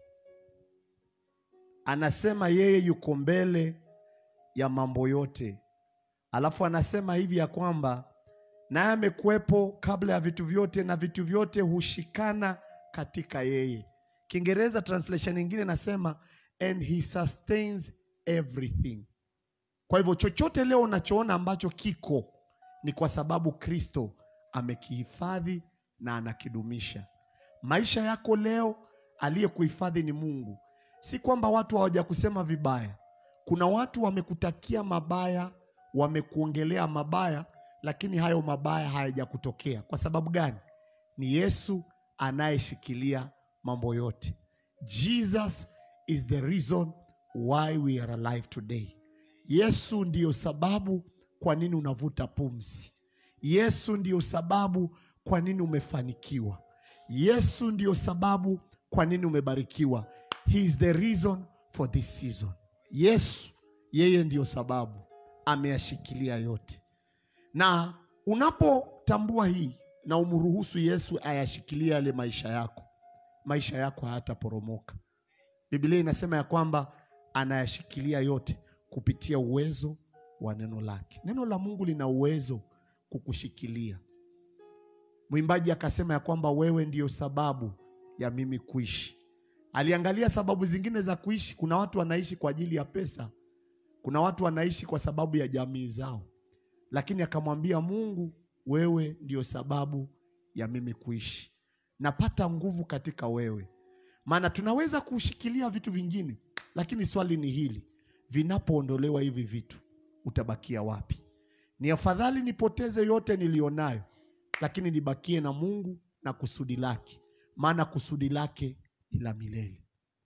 Anasema yeye yuko mbele ya mambo yote, alafu anasema hivi ya kwamba naye amekuwepo kabla ya vitu vyote na vitu vyote hushikana katika yeye. Kiingereza translation nyingine nasema and he sustains everything. Kwa hivyo chochote leo unachoona ambacho kiko ni kwa sababu Kristo amekihifadhi na anakidumisha. Maisha yako leo aliyekuhifadhi ni Mungu. Si kwamba watu hawajakusema vibaya. Kuna watu wamekutakia mabaya, wamekuongelea mabaya, lakini hayo mabaya hayajakutokea. Kwa sababu gani? Ni Yesu anayeshikilia mambo yote. Jesus is the reason why we are alive today. Yesu ndiyo sababu kwa nini unavuta pumzi. Yesu ndiyo sababu kwa nini umefanikiwa. Yesu ndiyo sababu kwa nini umebarikiwa. He is the reason for this season. Yesu yeye ndiyo sababu, ameyashikilia yote. Na unapotambua hii na umruhusu Yesu ayashikilie yale maisha yako, maisha yako hayataporomoka. Biblia inasema ya kwamba anayashikilia yote kupitia uwezo wa neno lake. Neno la Mungu lina uwezo kukushikilia. Mwimbaji akasema ya kwamba wewe ndiyo sababu ya mimi kuishi. Aliangalia sababu zingine za kuishi. Kuna watu wanaishi kwa ajili ya pesa, kuna watu wanaishi kwa sababu ya jamii zao, lakini akamwambia Mungu, wewe ndiyo sababu ya mimi kuishi. napata nguvu katika wewe. Maana tunaweza kushikilia vitu vingine, lakini swali ni hili, vinapoondolewa hivi vitu utabakia wapi? Ni afadhali nipoteze yote nilionayo, lakini nibakie na Mungu na kusudi lake, maana kusudi lake ni la milele.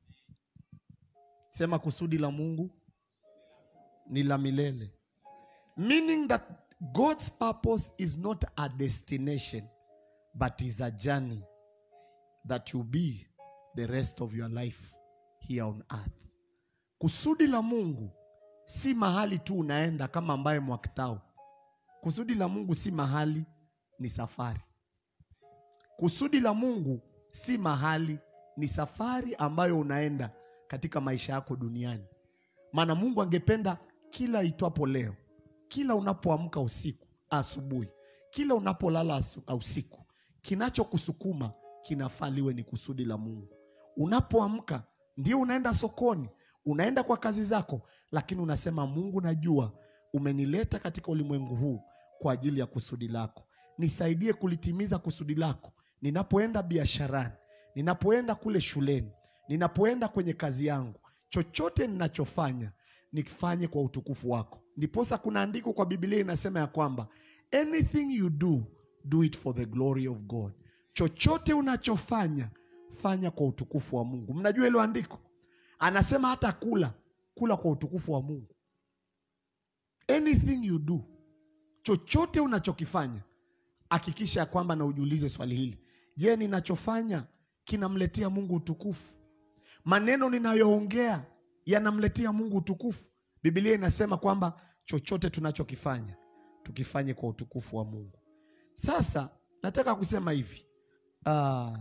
Sema kusudi la Mungu ni la milele, meaning that God's purpose is not a destination but is a journey that will be the rest of your life here on earth. Kusudi la Mungu si mahali tu unaenda kama ambaye mwakitao. Kusudi la Mungu si mahali, ni safari. Kusudi la Mungu si mahali, ni safari ambayo unaenda katika maisha yako duniani. Maana Mungu angependa kila itwapo leo, kila unapoamka usiku, asubuhi, kila unapolala asu- usiku, kinachokusukuma kinafaa liwe ni kusudi la Mungu. Unapoamka ndio unaenda sokoni, unaenda kwa kazi zako, lakini unasema Mungu, najua umenileta katika ulimwengu huu kwa ajili ya kusudi lako. Nisaidie kulitimiza kusudi lako ninapoenda biasharani, ninapoenda kule shuleni, ninapoenda kwenye kazi yangu, chochote ninachofanya nikifanye kwa utukufu wako. Ndiposa kuna andiko kwa Biblia inasema ya kwamba anything you do do it for the glory of God. Chochote unachofanya fanya kwa utukufu wa Mungu. Mnajua hilo andiko, anasema hata kula kula kwa utukufu wa Mungu. Anything you do, chochote unachokifanya hakikisha ya kwamba na ujiulize swali hili: je, ninachofanya kinamletea Mungu utukufu? Maneno ninayoongea yanamletea Mungu utukufu? Biblia inasema kwamba chochote tunachokifanya tukifanye kwa utukufu wa Mungu. Sasa nataka kusema hivi ah,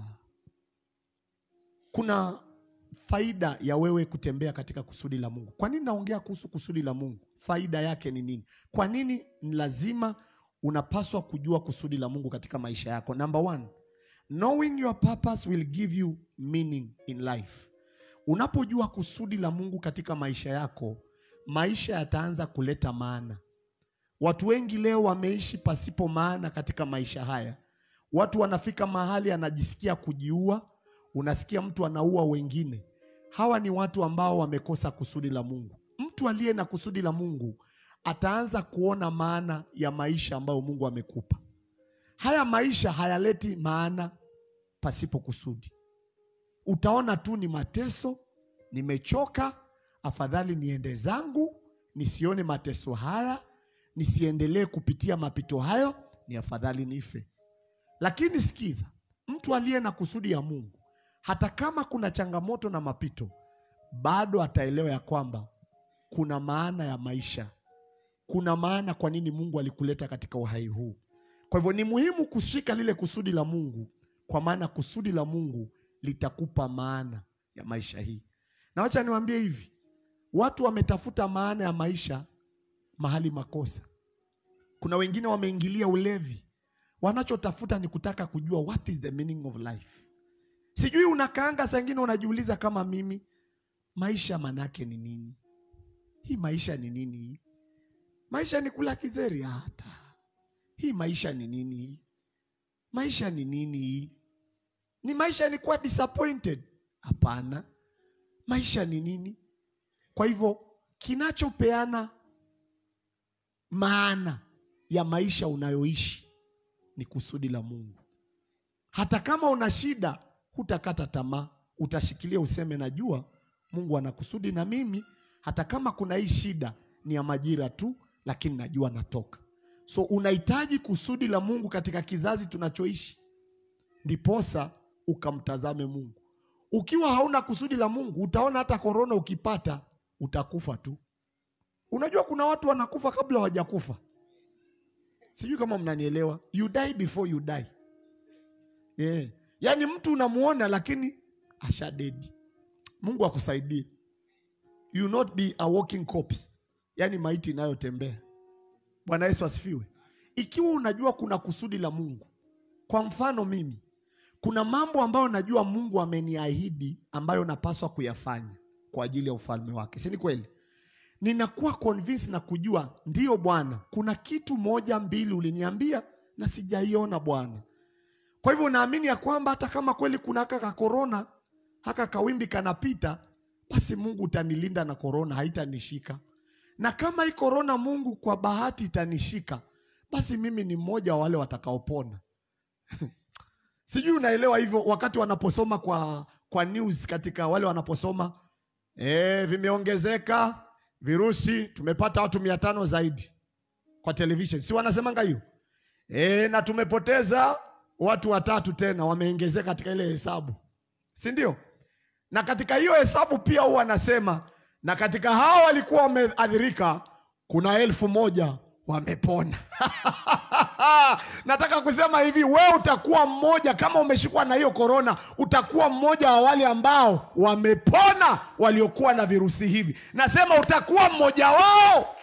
kuna faida ya wewe kutembea katika kusudi la Mungu. Kwa nini naongea kuhusu kusudi la Mungu? Faida yake ni nini? Kwa nini ni lazima unapaswa kujua kusudi la Mungu katika maisha yako? Number one, knowing your purpose will give you meaning in life. Unapojua kusudi la Mungu katika maisha yako, maisha yataanza kuleta maana. Watu wengi leo wameishi pasipo maana katika maisha haya. Watu wanafika mahali anajisikia kujiua, unasikia mtu anaua wengine. Hawa ni watu ambao wamekosa kusudi la Mungu. Mtu aliye na kusudi la Mungu ataanza kuona maana ya maisha ambayo Mungu amekupa. Haya maisha hayaleti maana pasipo kusudi. Utaona tu ni mateso, nimechoka, afadhali niende zangu, nisione mateso haya, nisiendelee kupitia mapito hayo, ni afadhali nife. Lakini sikiza, mtu aliye na kusudi ya Mungu, hata kama kuna changamoto na mapito, bado ataelewa ya kwamba kuna maana ya maisha, kuna maana kwa nini Mungu alikuleta katika uhai huu. Kwa hivyo ni muhimu kushika lile kusudi la Mungu, kwa maana kusudi la Mungu litakupa maana ya maisha hii. Na wacha niwaambie hivi, watu wametafuta maana ya maisha mahali makosa. Kuna wengine wameingilia ulevi, wanachotafuta ni kutaka kujua what is the meaning of life. Sijui unakaanga saa ingine unajiuliza kama mimi, maisha manake ni nini? Hii maisha ni nini? Hii maisha ni kula kizeri? Hata hii maisha ni nini? Hii maisha ni nini? Hii ni maisha ni kuwa disappointed? Hapana, maisha ni nini? Kwa hivyo kinachopeana maana ya maisha unayoishi ni kusudi la Mungu. Hata kama una shida, hutakata tamaa, utashikilia useme, najua Mungu ana kusudi na mimi, hata kama kuna hii shida ni ya majira tu, lakini najua natoka. So unahitaji kusudi la Mungu katika kizazi tunachoishi, ndiposa ukamtazame Mungu. Ukiwa hauna kusudi la Mungu, utaona hata korona ukipata, utakufa tu. Unajua kuna watu wanakufa kabla hawajakufa. Sijui kama mnanielewa. You die before you die. Yeah. Yaani mtu unamuona lakini ashadedi. Mungu akusaidie. You not be a walking corpse. Yaani maiti inayotembea. Bwana Yesu asifiwe. Ikiwa unajua kuna kusudi la Mungu. Kwa mfano mimi, kuna mambo ambayo najua Mungu ameniahidi ambayo napaswa kuyafanya kwa ajili ya ufalme wake. Si ni kweli? ninakuwa convinced na kujua ndiyo Bwana, kuna kitu moja mbili uliniambia na sijaiona Bwana. Kwa hivyo unaamini ya kwamba hata kama kweli kuna haka ka korona haka kawimbi kanapita, basi Mungu utanilinda na korona, haitanishika. Na kama hii korona Mungu kwa bahati itanishika, basi mimi ni mmoja wa wale watakaopona. Sijui unaelewa hivyo, wakati wanaposoma kwa kwa news, katika wale wanaposoma e, vimeongezeka virusi, tumepata watu mia tano zaidi kwa television, si wanasemanga hiyo e, na tumepoteza watu watatu tena wameongezeka katika ile hesabu, si ndio? Na katika hiyo hesabu pia huwa anasema, na katika hao walikuwa wameathirika kuna elfu moja wamepona. Nataka kusema hivi, wewe utakuwa mmoja, kama umeshikwa na hiyo korona, utakuwa mmoja wa wale ambao wamepona, waliokuwa na virusi hivi. Nasema utakuwa mmoja wao.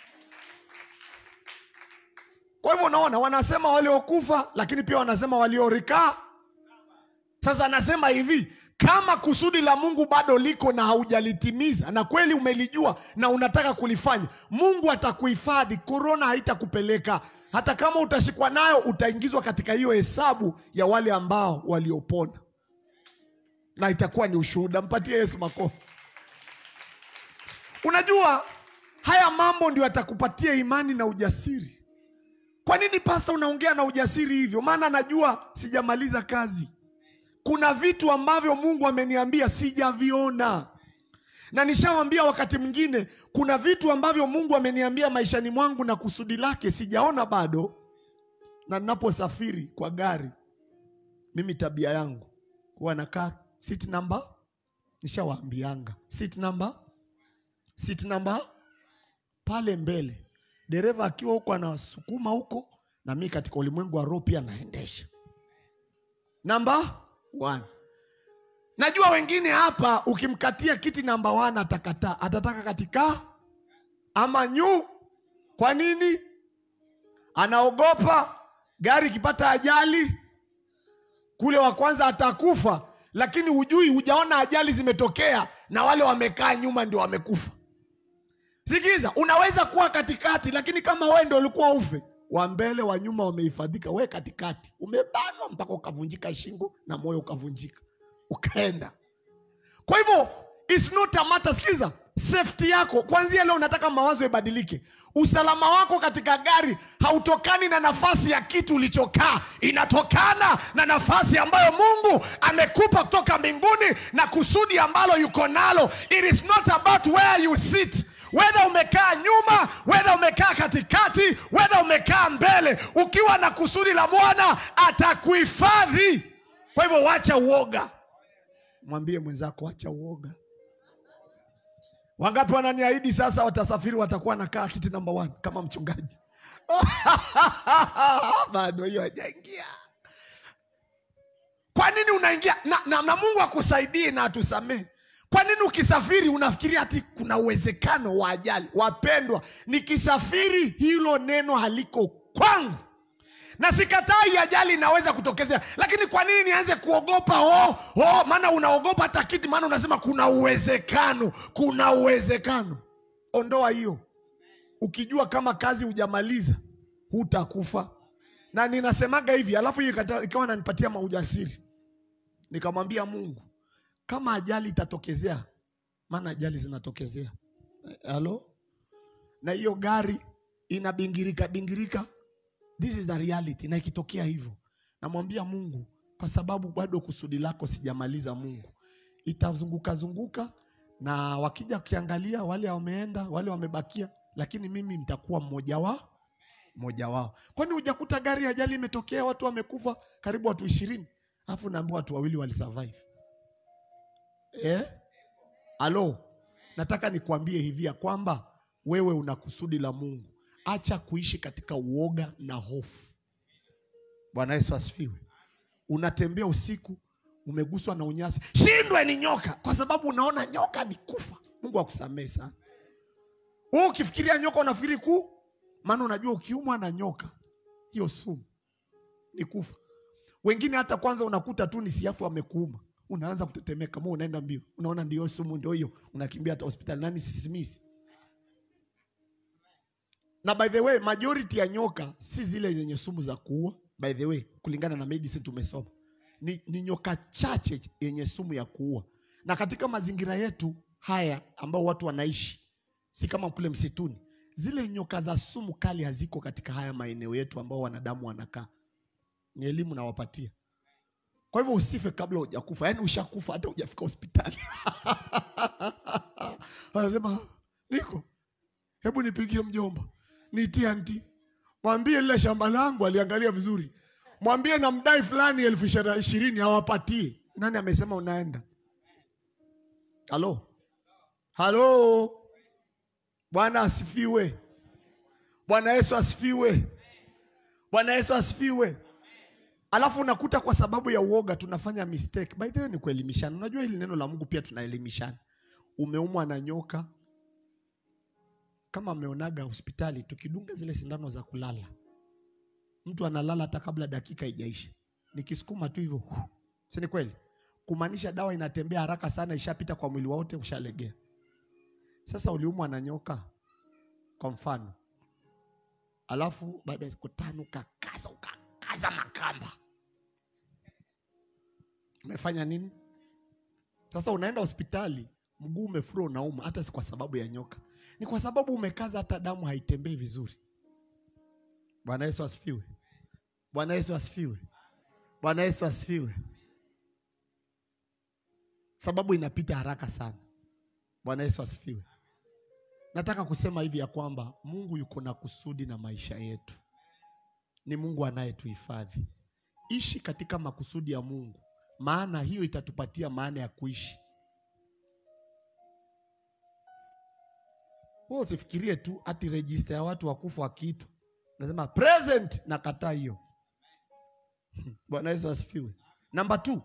Kwa hivyo unaona, wanasema waliokufa, lakini pia wanasema waliorikaa. Sasa anasema hivi, kama kusudi la Mungu bado liko na haujalitimiza na kweli umelijua na unataka kulifanya, Mungu atakuhifadhi. Korona haitakupeleka hata kama utashikwa nayo, utaingizwa katika hiyo hesabu ya wale ambao waliopona, na itakuwa ni ushuhuda. Mpatie Yesu makofi. Unajua haya mambo ndio yatakupatia imani na ujasiri. Kwa nini pasta unaongea na ujasiri hivyo? Maana najua sijamaliza kazi. Kuna vitu ambavyo Mungu ameniambia sijaviona, na nishawambia wakati mwingine, kuna vitu ambavyo Mungu ameniambia maishani mwangu na kusudi lake sijaona bado. Na ninaposafiri kwa gari, mimi tabia yangu huwa nakaa seat number, nishawaambianga seat number, seat number pale mbele, dereva akiwa huko anasukuma huko, na mimi katika ulimwengu wa roho pia naendesha namba one. Najua wengine hapa ukimkatia kiti namba one atakataa, atataka katika ama nyu. Kwa nini? Anaogopa gari ikipata ajali kule, wa kwanza atakufa, lakini hujui, hujaona ajali zimetokea na wale wamekaa nyuma ndio wamekufa. Sikiza, unaweza kuwa katikati, lakini kama wewe ndio ulikuwa ufe wa mbele wa nyuma wamehifadhika, we katikati umebanwa mpaka ukavunjika shingo na moyo ukavunjika ukaenda. Kwa hivyo it's not a matter. Sikiza, safety yako kuanzia leo, nataka mawazo ibadilike. Usalama wako katika gari hautokani na nafasi ya kitu ulichokaa, inatokana na nafasi ambayo Mungu amekupa kutoka mbinguni na kusudi ambalo yuko nalo. It is not about where you sit Wedha umekaa nyuma, wedha umekaa katikati, wedha umekaa mbele, ukiwa na kusudi la Bwana atakuhifadhi. Kwa hivyo wacha uoga, mwambie mwenzako wacha uoga. Wangapi wananiahidi sasa watasafiri, watakuwa nakaa kiti namba one kama mchungaji? Bado hiyo hajaingia. Kwa nini unaingia na, na, na Mungu akusaidie na atusamehe kwa nini ukisafiri unafikiria ati kuna uwezekano wa ajali? Wapendwa, nikisafiri hilo neno haliko kwangu, na sikatai ajali inaweza kutokezea, lakini kwa nini nianze kuogopa? Oh, oh, maana unaogopa hata kiti, maana unasema kuna uwezekano, kuna uwezekano. Ondoa hiyo, ukijua kama kazi hujamaliza hutakufa. Na ninasemaga hivi, alafu hiyo ikawa nanipatia maujasiri, nikamwambia Mungu kama ajali itatokezea, maana ajali zinatokezea, halo, na hiyo gari inabingirika bingirika, this is the reality. Na ikitokea hivyo, namwambia Mungu, kwa sababu bado kusudi lako sijamaliza. Mungu, itazunguka zunguka, na wakija kukiangalia, wale wameenda, wale wamebakia, lakini mimi nitakuwa mmoja wa mmoja wao. Kwani hujakuta gari ajali imetokea, watu wamekufa karibu watu ishirini, alafu naambiwa watu wawili walisurvive Eh? Alo, nataka nikuambie hivi ya kwamba wewe una kusudi la Mungu. Acha kuishi katika uoga na hofu. Bwana Yesu asifiwe. Unatembea usiku, umeguswa na unyasi, shindwe ni nyoka, kwa sababu unaona nyoka ni kufa. Mungu akusamehe sana. Wewe ukifikiria nyoka unafikiri ku, maana unajua ukiumwa na nyoka hiyo sumu ni kufa. Wengine hata kwanza unakuta tu ni siafu amekuuma unaanza kutetemeka, mo unaenda mbio, unaona ndio sumu, ndio hiyo, unakimbia hata hospitali. Nani sisimisi? Na by the way, majority ya nyoka si zile zenye sumu za kuua, by the way kulingana na medicine tumesoma ni, ni nyoka chache yenye sumu ya kuua na katika mazingira yetu haya ambao watu wanaishi si kama kule msituni zile nyoka za sumu kali haziko katika haya maeneo yetu ambao wanadamu wanakaa ni elimu nawapatia kwa hivyo usife kabla hujakufa yaani ushakufa hata hujafika hospitali anasema niko hebu nipigie mjomba nitie anti mwambie lile shamba langu aliangalia vizuri mwambie na mdai fulani elfu ishiri- ishirini awapatie nani amesema unaenda halo halo bwana asifiwe bwana yesu asifiwe bwana yesu asifiwe alafu unakuta kwa sababu ya uoga tunafanya mistake by the way ni kuelimishana unajua hili neno la mungu pia tunaelimishana umeumwa na nyoka kama ameonaga hospitali tukidunga zile sindano za kulala mtu analala hata kabla dakika ijaisha nikisukuma tu hivyo hu, si ni kweli kumaanisha dawa inatembea haraka sana ishapita kwa mwili wote ushalegea sasa uliumwa na nyoka kwa mfano alafu baada ya siku tano ukakaza ukakaza makamba umefanya nini sasa unaenda hospitali mguu umefura unauma hata si kwa sababu ya nyoka ni kwa sababu umekaza hata damu haitembei vizuri bwana yesu asifiwe bwana yesu asifiwe bwana yesu asifiwe sababu inapita haraka sana bwana yesu asifiwe nataka kusema hivi ya kwamba mungu yuko na kusudi na maisha yetu ni mungu anayetuhifadhi ishi katika makusudi ya mungu maana hiyo itatupatia maana ya kuishi wewe usifikirie tu ati rejista ya watu wakufa wakiitwa nasema present nakataa hiyo bwana yesu asifiwe namba t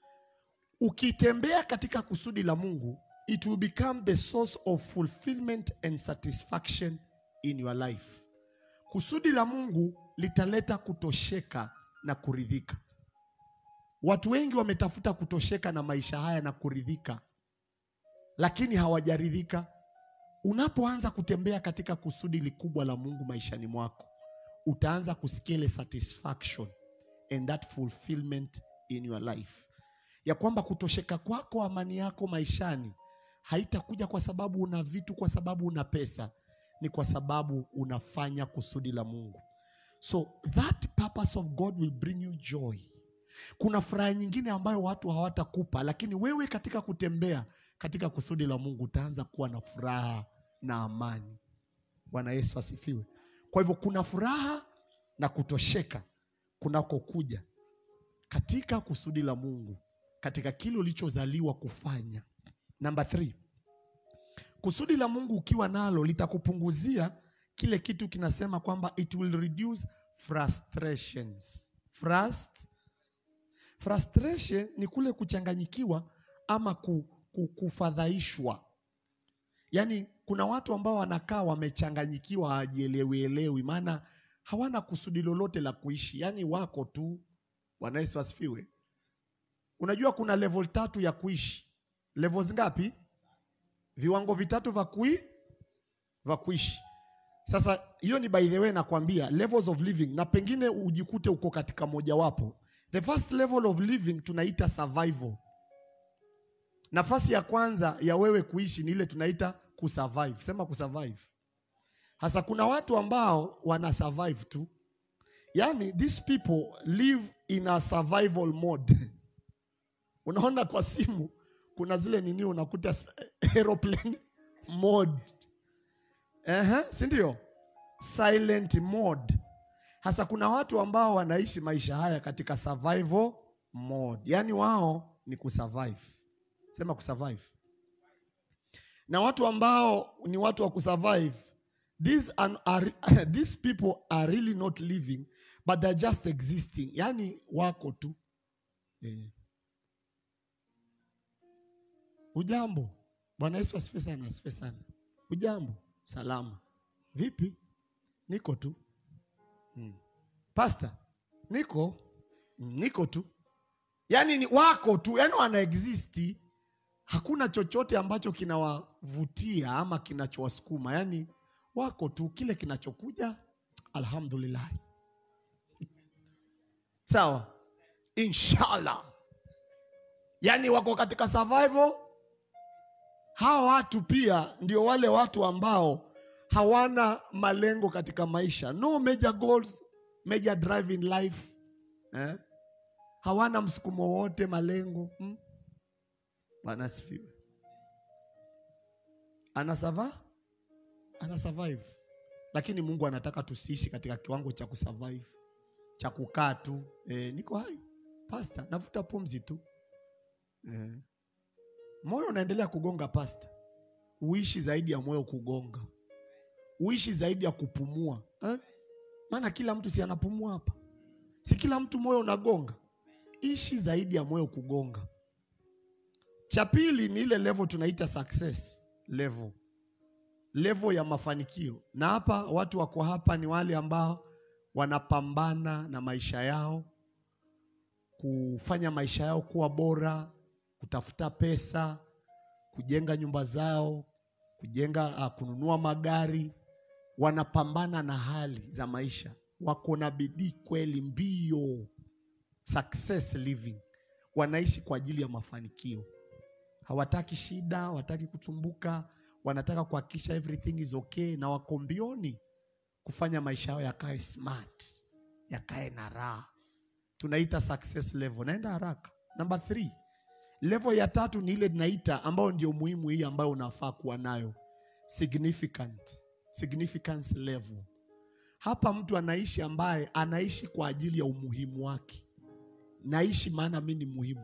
ukitembea katika kusudi la mungu it will become the source of fulfillment and satisfaction in your life kusudi la mungu litaleta kutosheka na kuridhika watu wengi wametafuta kutosheka na maisha haya na kuridhika lakini hawajaridhika unapoanza kutembea katika kusudi likubwa la mungu maishani mwako utaanza kusikia ile satisfaction and that fulfillment in your life ya kwamba kutosheka kwako amani yako maishani haitakuja kwa sababu una vitu kwa sababu una pesa ni kwa sababu unafanya kusudi la mungu so that purpose of god will bring you joy kuna furaha nyingine ambayo watu hawatakupa lakini wewe katika kutembea katika kusudi la mungu utaanza kuwa na furaha na amani bwana yesu asifiwe kwa hivyo kuna furaha na kutosheka kunakokuja katika kusudi la mungu katika kile ulichozaliwa kufanya namba three kusudi la mungu ukiwa nalo litakupunguzia kile kitu kinasema kwamba it will reduce frustrations Frust, frustration ni kule kuchanganyikiwa ama ku, ku, kufadhaishwa yaani kuna watu ambao wanakaa wamechanganyikiwa hawajielewielewi maana hawana kusudi lolote la kuishi yaani wako tu bwana yesu asifiwe unajua kuna level tatu ya kuishi levels ngapi viwango vitatu vya kui vya kuishi sasa hiyo ni by the way nakwambia levels of living na pengine ujikute uko katika mojawapo the first level of living tunaita survival nafasi ya kwanza ya wewe kuishi ni ile tunaita kusurvive sema kusurvive hasa kuna watu ambao wana survive tu yaani these people live in a survival mode unaona kwa simu kuna zile nini unakuta s- aeroplane mode Ehe, si ndio silent mode hasa kuna watu ambao wanaishi maisha haya katika survival mode yaani wao ni kusurvive sema kusurvive na watu ambao ni watu wa kusurvive these are, are, these people are really not living but they're just existing yaani wako tu eh. ujambo bwana yesu asifiwe sana asifiwe sana ujambo salama vipi niko tu hmm. pasta niko "Mm, niko tu yaani ni wako tu yaani wana existi hakuna chochote ambacho kinawavutia ama kinachowasukuma yaani wako tu kile kinachokuja alhamdulillah sawa inshallah yaani wako katika survival hawa watu pia ndio wale watu ambao hawana malengo katika maisha no major goals major drive in life eh? hawana msukumo wote malengo hmm? bwana asifiwe anasava ana survive lakini mungu anataka tusiishi katika kiwango cha kusurvive cha kukaa tu eh, niko hai pasta navuta pumzi tu eh. moyo unaendelea kugonga pasta uishi zaidi ya moyo kugonga uishi zaidi ya kupumua eh? maana kila mtu si anapumua hapa si kila mtu moyo unagonga ishi zaidi ya moyo kugonga cha pili ni ile level tunaita success level level ya mafanikio na hapa watu wako hapa ni wale ambao wanapambana na maisha yao kufanya maisha yao kuwa bora kutafuta pesa kujenga nyumba zao kujenga uh, kununua magari wanapambana na hali za maisha wako na bidii kweli mbio success living wanaishi kwa ajili ya mafanikio hawataki shida hawataki kutumbuka wanataka kuhakikisha everything is okay na wako mbioni kufanya maisha yao yakae smart yakae na raha tunaita success level naenda haraka number three level ya tatu ni ile tunaita ambayo ndio muhimu hii ambayo unafaa kuwa nayo significant significance level hapa mtu anaishi ambaye anaishi kwa ajili ya umuhimu wake naishi maana mi ni muhimu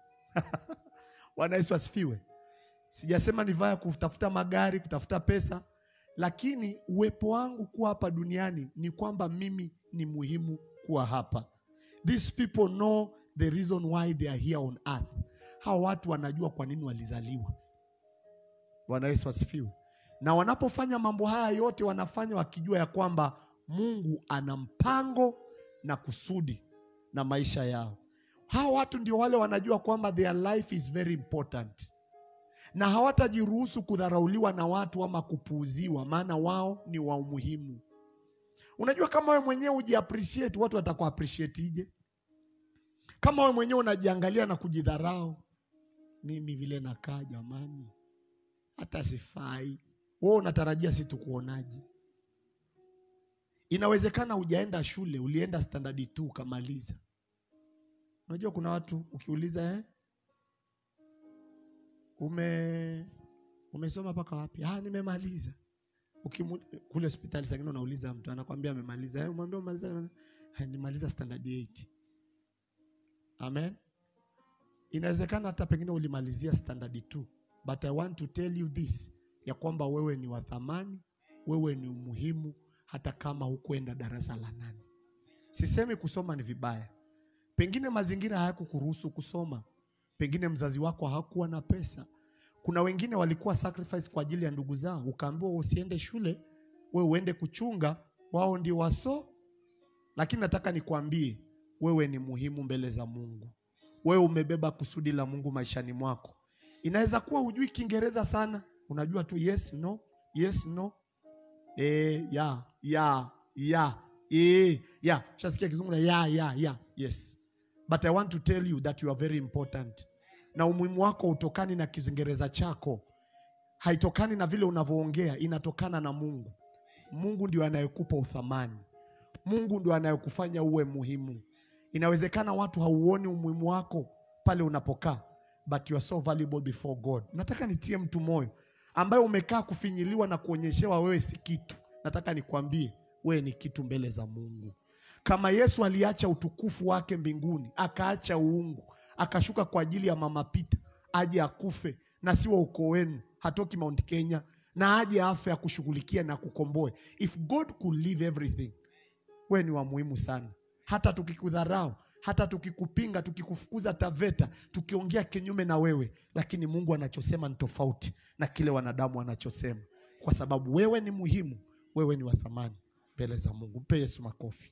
bwana yesu asifiwe sijasema ni vaya kutafuta magari kutafuta pesa lakini uwepo wangu kuwa hapa duniani ni kwamba mimi ni muhimu kuwa hapa these people know the reason why they are here on earth hawa watu wanajua kwa nini walizaliwa bwana yesu asifiwe na wanapofanya mambo haya yote wanafanya wakijua ya kwamba mungu ana mpango na kusudi na maisha yao hawa watu ndio wale wanajua kwamba their life is very important na hawatajiruhusu kudharauliwa na watu ama kupuuziwa maana wao ni wa umuhimu unajua kama wewe mwenyewe ujiappreciate watu wataku appreciate ije kama wewe mwenyewe unajiangalia na kujidharau mimi vile nakaa jamani hata sifai wewe unatarajia si tukuonaje inawezekana hujaenda shule ulienda standard 2 ukamaliza unajua kuna watu ukiuliza eh? ume umesoma mpaka wapi ah nimemaliza Ukimu, kule hospitali sangine unauliza mtu anakwambia amemaliza eh, umwambia umaliza "Ah, nimaliza standard 8 amen inawezekana hata pengine ulimalizia standard 2 but i want to tell you this ya kwamba wewe ni wa thamani wewe ni umuhimu hata kama hukuenda darasa la nane sisemi kusoma ni vibaya pengine mazingira hayakukuruhusu kusoma pengine mzazi wako hakuwa na pesa kuna wengine walikuwa sacrifice kwa ajili ya ndugu zao ukaambiwa usiende shule we uende kuchunga wao ndio waso lakini nataka nikwambie wewe ni muhimu mbele za mungu wewe umebeba kusudi la mungu maishani mwako inaweza kuwa hujui kiingereza sana unajua tu yes no yes no e, ya ya ya e, ya shasikia kizungu na ya ya ya yes but i want to tell you that you are very important na umuhimu wako hautokani na kiingereza chako haitokani na vile unavyoongea inatokana na mungu mungu ndio anayekupa uthamani mungu ndio anayekufanya uwe muhimu inawezekana watu hauoni umuhimu wako pale unapokaa but you are so valuable before god nataka nitie mtu moyo ambaye umekaa kufinyiliwa na kuonyeshewa wewe si kitu nataka nikwambie wewe ni kitu mbele za mungu kama yesu aliacha utukufu wake mbinguni akaacha uungu akashuka kwa ajili ya mama pita aje akufe na si wa ukoo wenu hatoki mount kenya na aje afe akushughulikia na kukomboe if god could leave everything wewe ni wa muhimu sana hata tukikudharau hata tukikupinga tukikufukuza taveta tukiongea kinyume na wewe lakini mungu anachosema ni tofauti na kile wanadamu wanachosema kwa sababu wewe ni muhimu wewe ni wa thamani mbele za mungu mpe yesu makofi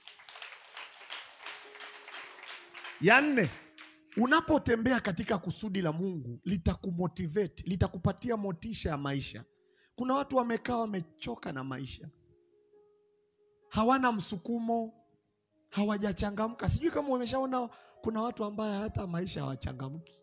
ya nne unapotembea katika kusudi la mungu litakumotivate litakupatia motisha ya maisha kuna watu wamekaa wamechoka na maisha hawana msukumo hawajachangamka. Sijui kama umeshaona kuna watu ambaye hata maisha hawachangamki.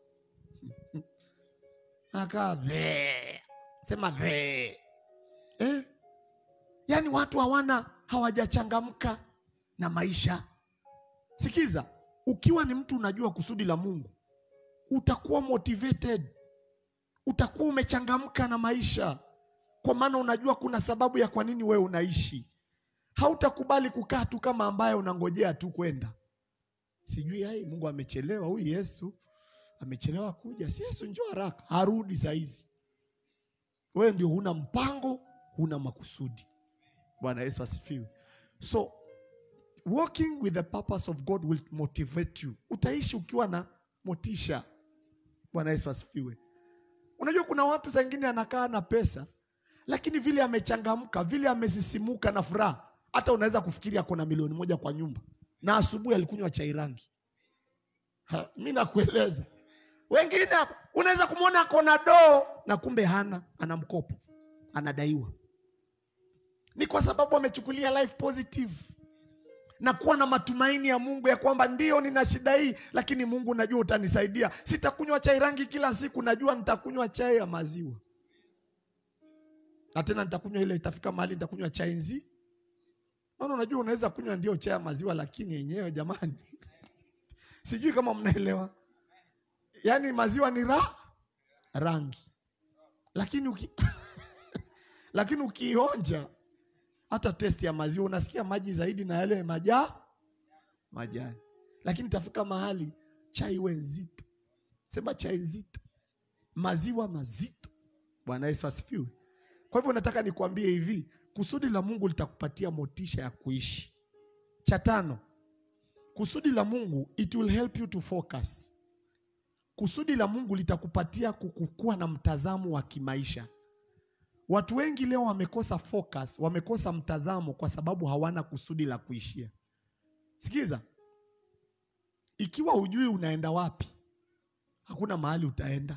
Akaa "Bleh." sema "Bleh." eh? Yaani watu hawana hawajachangamka na maisha. Sikiza, ukiwa ni mtu unajua kusudi la Mungu, utakuwa motivated, utakuwa umechangamka na maisha, kwa maana unajua kuna sababu ya kwa nini wewe unaishi. Hautakubali kukaa tu kama ambaye unangojea tu kwenda, sijui ai, Mungu amechelewa, huyu Yesu amechelewa kuja, si Yesu njoo haraka, harudi saa hizi. Wewe ndio huna mpango, huna makusudi. Bwana Yesu asifiwe. So walking with the purpose of God will motivate you. Utaishi ukiwa na motisha. Bwana Yesu asifiwe. Unajua kuna watu saa ingine anakaa na pesa, lakini vile amechangamka, vile amesisimuka na furaha, hata unaweza kufikiri ako na milioni moja kwa nyumba, na asubuhi alikunywa chai rangi. Ha, mi nakueleza, wengine hapa unaweza kumwona ako na doo na kumbe hana, ana mkopo, anadaiwa. Ni kwa sababu amechukulia life positive na kuwa na matumaini ya Mungu ya kwamba ndio nina shida hii, lakini Mungu najua utanisaidia. Sitakunywa chai rangi kila siku, najua nitakunywa chai ya maziwa, na tena nitakunywa ile, itafika mahali nitakunywa chai nzi. Maana unajua unaweza kunywa ndio chai ya maziwa, lakini yenyewe jamani, sijui kama mnaelewa. Yaani maziwa ni ra rangi, lakini uki lakini ukionja hata testi ya maziwa unasikia maji zaidi na yale maja majani, lakini tafika mahali chai iwe nzito, sema chai nzito, maziwa mazito. Bwana Yesu asifiwe. Kwa hivyo nataka nikwambie hivi, kusudi la Mungu litakupatia motisha ya kuishi. Cha tano, kusudi la Mungu it will help you to focus. Kusudi la Mungu litakupatia kukukua na mtazamo wa kimaisha. Watu wengi leo wamekosa focus, wamekosa mtazamo kwa sababu hawana kusudi la kuishia. Sikiza, ikiwa hujui unaenda wapi, hakuna mahali utaenda.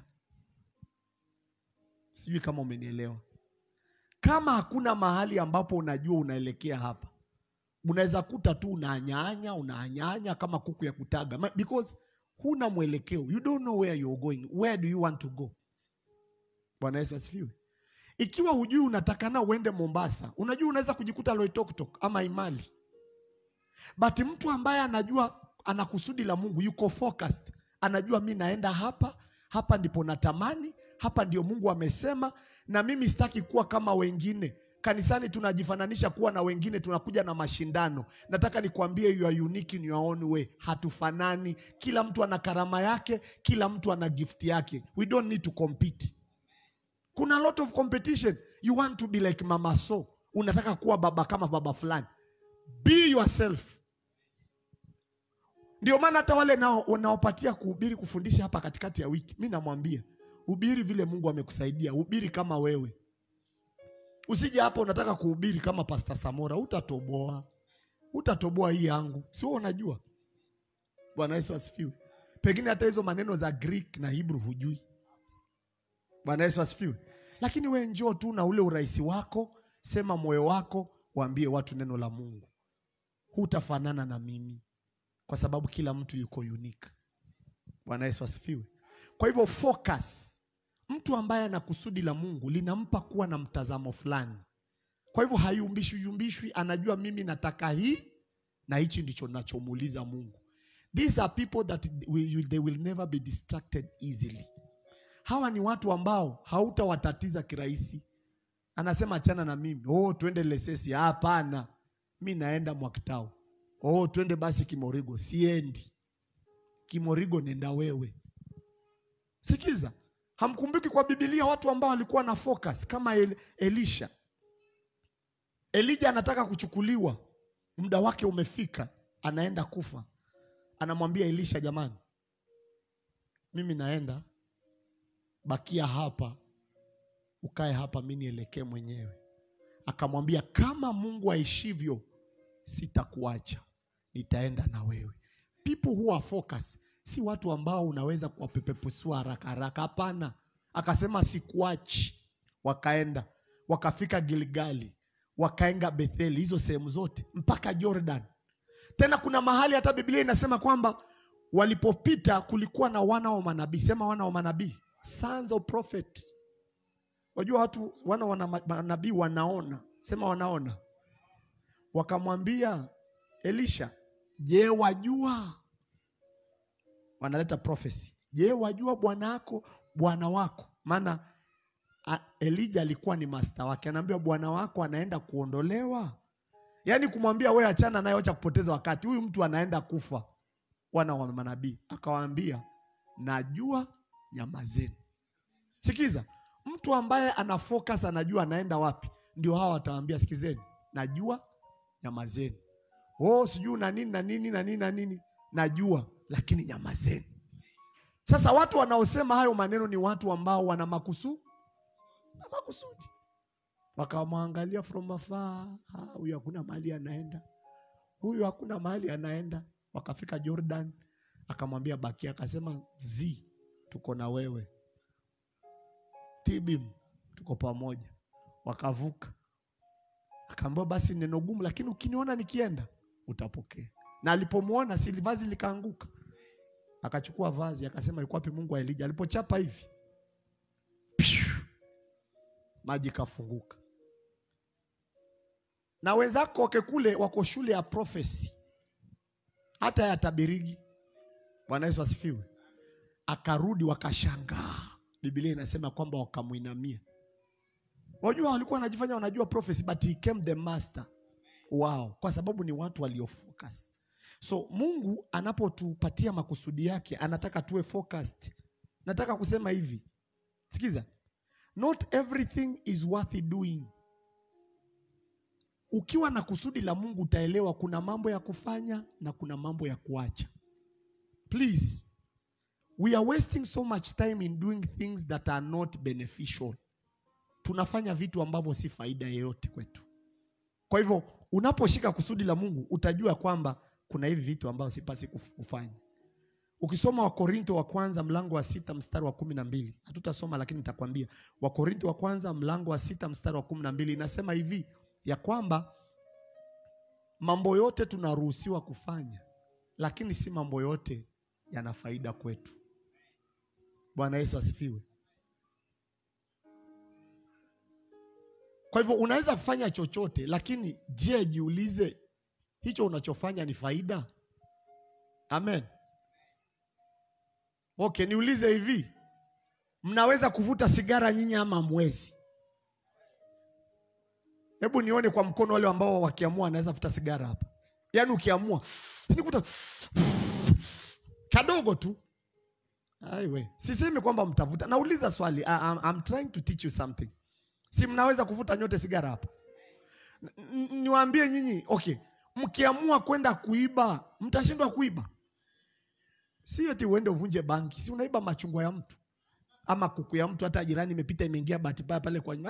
Sijui kama umenielewa. Kama hakuna mahali ambapo unajua unaelekea hapa, unaweza kuta tu unaanyanya unaanyanya kama kuku ya kutaga, Ma- because huna mwelekeo, you don't know where you're going. Where do you want to go? Bwana Yesu asifiwe. Ikiwa hujui unatakana uende Mombasa, unajua unaweza kujikuta Loitoktok ama Imali, but mtu ambaye anajua ana kusudi la Mungu, yuko focused, anajua mi naenda hapa, hapa ndipo natamani, hapa ndio Mungu amesema, na mimi sitaki kuwa kama wengine. Kanisani tunajifananisha kuwa na wengine, tunakuja na mashindano. Nataka nikwambie, you are unique in your own way. Hatufanani, kila mtu ana karama yake, kila mtu ana gift yake. We don't need to compete. Kuna a lot of competition. You want to be like mama so, unataka kuwa baba kama baba fulani. Be yourself. Ndio maana hata wale nao unaopatia kuhubiri kufundisha hapa katikati ya wiki, mi namwambia hubiri vile Mungu amekusaidia, hubiri kama wewe. Usije hapa unataka kuhubiri kama Pastor Samora, utatoboa, utatoboa hii yangu, sio? Unajua. Bwana Yesu asifiwe. Pengine hata hizo maneno za Greek na Hebrew hujui. Bwana Yesu asifiwe. Lakini we njoo tu na ule urahisi wako, sema moyo wako, waambie watu neno la Mungu. Hutafanana na mimi, kwa sababu kila mtu yuko unique. Bwana Yesu asifiwe. Kwa hivyo focus. Mtu ambaye ana kusudi la Mungu linampa kuwa na mtazamo fulani. Kwa hivyo hayumbishwi yumbishwi, anajua mimi nataka hii na hichi ndicho nachomuuliza Mungu. These are people that will, they will never be distracted easily. Hawa ni watu ambao hautawatatiza kirahisi. Anasema achana na mimi. Oh, twende Lesesi. Hapana, mi naenda Mwakitao. Oh, twende basi Kimorigo. Siendi Kimorigo, nenda wewe. Sikiza, hamkumbuki kwa Biblia watu ambao walikuwa na focus kama El Elisha. Elija anataka kuchukuliwa, muda wake umefika, anaenda kufa. Anamwambia Elisha, jamani, mimi naenda bakia hapa, ukae hapa, mi nielekee mwenyewe. Akamwambia, kama Mungu aishivyo, sitakuacha, nitaenda na wewe. People who are focused si watu ambao unaweza kuwapepepusua haraka haraka. Hapana, akasema sikuachi. Wakaenda wakafika Gilgali, wakaenda Betheli, hizo sehemu zote mpaka Jordan. Tena kuna mahali hata Biblia inasema kwamba walipopita kulikuwa na wana wa manabii. Sema wana wa manabii, sons of prophet. Wajua watu wana wa manabii wanaona, sema wanaona. Wakamwambia Elisha, je, wajua? Wanaleta prophecy. Je, wajua bwana wako bwana wako? Maana a- Elija alikuwa ni master wake, anaambia bwana wako anaenda kuondolewa, yaani kumwambia wewe achana naye, acha kupoteza wakati, huyu mtu anaenda kufa. Wana wa manabii akawaambia, najua nyamazeni. Sikiza, mtu ambaye ana focus anajua anaenda wapi, ndio hawa watawaambia, sikizeni, najua nyamazeni. Oh, sijui na nini na nini na nini na nini, najua lakini nyamazeni. Sasa watu wanaosema hayo maneno ni watu ambao wana makusudi na makusudi. Wakamwangalia from afar, "Ah, huyu hakuna mahali anaenda, huyu hakuna mahali anaenda. Wakafika Jordan, akamwambia bakia, akasema zi, tuko na wewe, Tibim, tuko pamoja. Wakavuka, akaambiwa basi neno gumu, lakini ukiniona nikienda utapokea. Na alipomwona si vazi likaanguka, akachukua vazi akasema, yuko wapi Mungu wa Elija? Alipochapa hivi Piu! maji kafunguka. Na wenzako wake kule wako shule ya prophecy, hata ya tabirigi. Bwana Yesu asifiwe. Akarudi wakashangaa, Biblia inasema kwamba wakamwinamia. Wajua walikuwa wanajifanya wanajua prophecy, but he came the master wao, kwa sababu ni watu waliofocus. So Mungu anapotupatia makusudi yake anataka tuwe focused. Nataka kusema hivi, sikiza, not everything is worth doing. Ukiwa na kusudi la Mungu utaelewa kuna mambo ya kufanya na kuna mambo ya kuacha. Please, we are wasting so much time in doing things that are not beneficial. Tunafanya vitu ambavyo si faida yeyote kwetu. Kwa hivyo unaposhika kusudi la Mungu utajua kwamba kuna hivi vitu ambavyo sipasi kuf- kufanya. Ukisoma Wakorinto wa kwanza mlango wa sita mstari wa kumi na mbili hatutasoma lakini nitakwambia. Wakorinto wa kwanza mlango wa sita mstari wa kumi na mbili inasema hivi ya kwamba mambo yote tunaruhusiwa kufanya, lakini si mambo yote yana faida kwetu. Bwana Yesu asifiwe. Kwa hivyo unaweza kufanya chochote, lakini je, jiulize hicho unachofanya ni faida? Amen. Okay, niulize hivi, mnaweza kuvuta sigara nyinyi ama mwezi? Hebu nione kwa mkono wale ambao wakiamua anaweza vuta sigara hapa. Yaani ukiamua nikuta kadogo tu. Aiwe, sisemi kwamba mtavuta. Nauliza swali. I, I'm, I'm trying to teach you something. Si mnaweza kuvuta nyote sigara hapa? N- n- Niwaambie nyinyi, okay, mkiamua kwenda kuiba, mtashindwa kuiba. Si eti uende uvunje banki, si unaiba machungwa ya mtu ama kuku ya mtu, hata jirani imepita imeingia bahati mbaya pale kwa nyumba,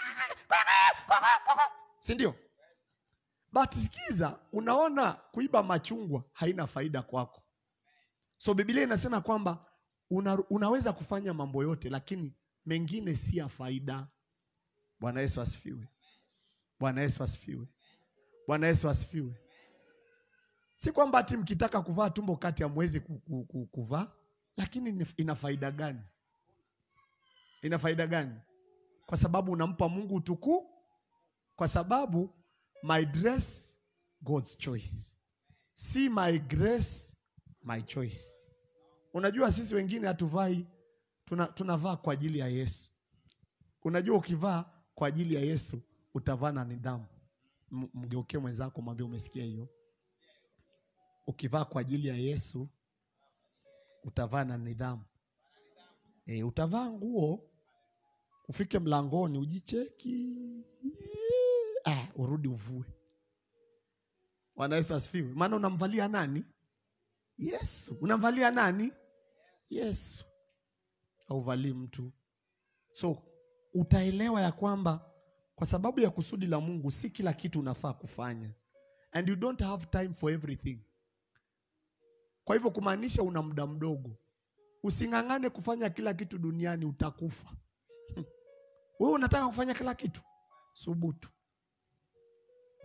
si ndio? But sikiza, unaona kuiba machungwa haina faida kwako. So Biblia inasema kwamba una, unaweza kufanya mambo yote, lakini mengine si ya faida. Bwana Yesu asifiwe. Bwana Yesu asifiwe. Bwana Yesu asifiwe. Si kwamba ati mkitaka kuvaa tumbo kati hamwezi ku- ku- ku- kuvaa, lakini ni- ina faida gani? Ina faida gani? Kwa sababu unampa Mungu utuku, kwa sababu my dress God's choice, si my grace my choice. Unajua sisi wengine hatuvai, tuna, tunavaa kwa ajili ya Yesu. Unajua ukivaa kwa ajili ya Yesu utavaa na nidhamu. M- Mgeukie mwenzako mwambie umesikia hiyo. Ukivaa kwa ajili ya Yesu utavaa na nidhamu. E, utavaa nguo ufike mlangoni ujicheki, ah, urudi uvue. Bwana Yesu asifiwe. Maana unamvalia nani? Yesu. Unamvalia nani? Yesu. Hauvalii mtu. So utaelewa ya kwamba kwa sababu ya kusudi la Mungu si kila kitu unafaa kufanya, and you don't have time for everything. Kwa hivyo kumaanisha una muda mdogo. Using'ang'ane kufanya kila kitu duniani, utakufa. Wewe unataka kufanya kila kitu, subutu.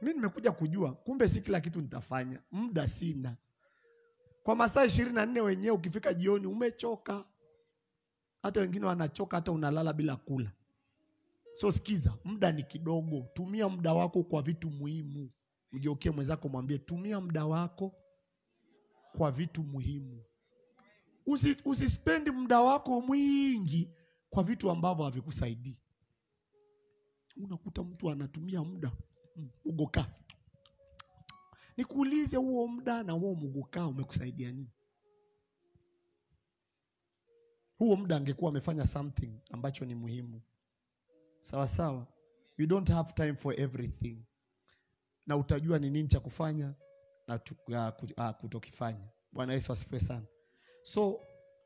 mi nimekuja kujua kumbe si kila kitu nitafanya muda sina kwa masaa ishirini na nne wenyewe ukifika jioni umechoka hata wengine wanachoka hata unalala bila kula so sikiza muda ni kidogo tumia muda wako kwa vitu muhimu mgeukie mwenzako mwambie tumia muda wako kwa vitu muhimu Usi, usispendi muda wako mwingi kwa vitu ambavyo havikusaidii unakuta mtu anatumia muda mm, ugokaa nikuulize huo muda na huo mugukaa umekusaidia nini huo muda angekuwa amefanya something ambacho ni muhimu sawa sawa you don't have time for everything na utajua ni nini cha kufanya na tu- ah, ku- ah, kutokifanya bwana yesu asifiwe sana so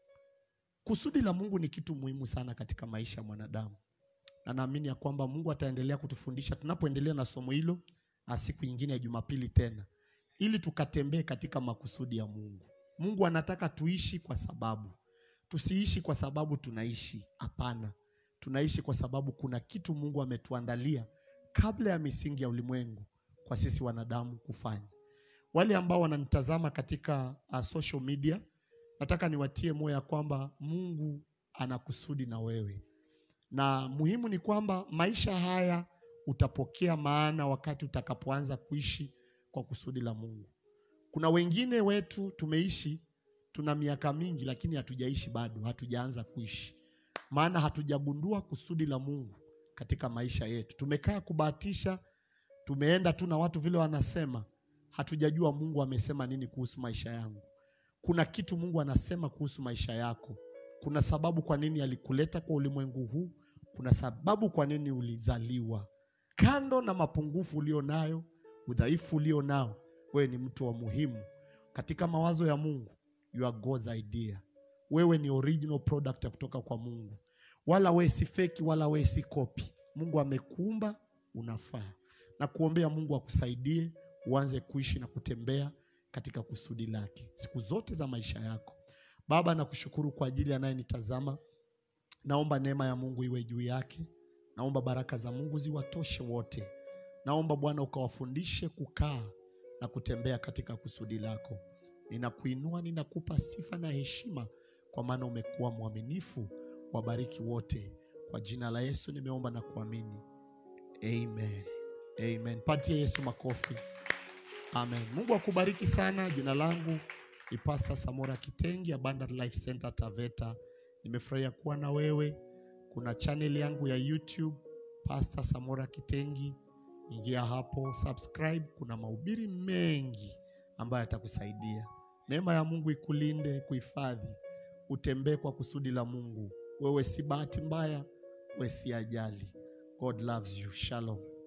kusudi la mungu ni kitu muhimu sana katika maisha ya mwanadamu na naamini ya kwamba mungu ataendelea kutufundisha tunapoendelea na somo hilo ah, siku nyingine ya jumapili tena ili tukatembee katika makusudi ya mungu mungu anataka tuishi kwa sababu tusiishi kwa sababu tunaishi hapana tunaishi kwa sababu kuna kitu mungu ametuandalia kabla ya misingi ya ulimwengu kwa sisi wanadamu kufanya wale ambao wananitazama katika uh, social media nataka niwatie moyo ya kwamba mungu ana kusudi na wewe na muhimu ni kwamba maisha haya utapokea maana wakati utakapoanza kuishi kwa kusudi la mungu kuna wengine wetu tumeishi tuna miaka mingi lakini hatujaishi bado hatujaanza kuishi maana hatujagundua kusudi la mungu katika maisha yetu tumekaa kubahatisha tumeenda tu na watu vile wanasema hatujajua mungu amesema nini kuhusu maisha yangu kuna kitu mungu anasema kuhusu maisha yako kuna sababu kwa nini alikuleta kwa ulimwengu huu kuna sababu kwa nini ulizaliwa kando na mapungufu ulio nayo udhaifu ulio nao wewe ni mtu wa muhimu katika mawazo ya mungu you are God's idea wewe ni original product ya kutoka kwa mungu wala wewe si feki wala wewe si kopi mungu amekuumba unafaa na kuombea mungu akusaidie uanze kuishi na kutembea katika kusudi lake siku zote za maisha yako baba nakushukuru kwa ajili anayenitazama naomba neema ya mungu iwe juu yake naomba baraka za mungu ziwatoshe wote naomba bwana ukawafundishe kukaa na kutembea katika kusudi lako ninakuinua ninakupa sifa na heshima kwa maana umekuwa mwaminifu wabariki wote kwa jina la yesu nimeomba na kuamini amen amen patie yesu makofi amen mungu akubariki sana jina langu ni pasta samora kitengi abundant life center taveta nimefurahia kuwa na wewe kuna channel yangu ya youtube pasta samora kitengi ingia hapo subscribe kuna mahubiri mengi ambayo yatakusaidia neema ya mungu ikulinde kuhifadhi utembee kwa kusudi la mungu wewe si bahati mbaya wewe si ajali god loves you shalom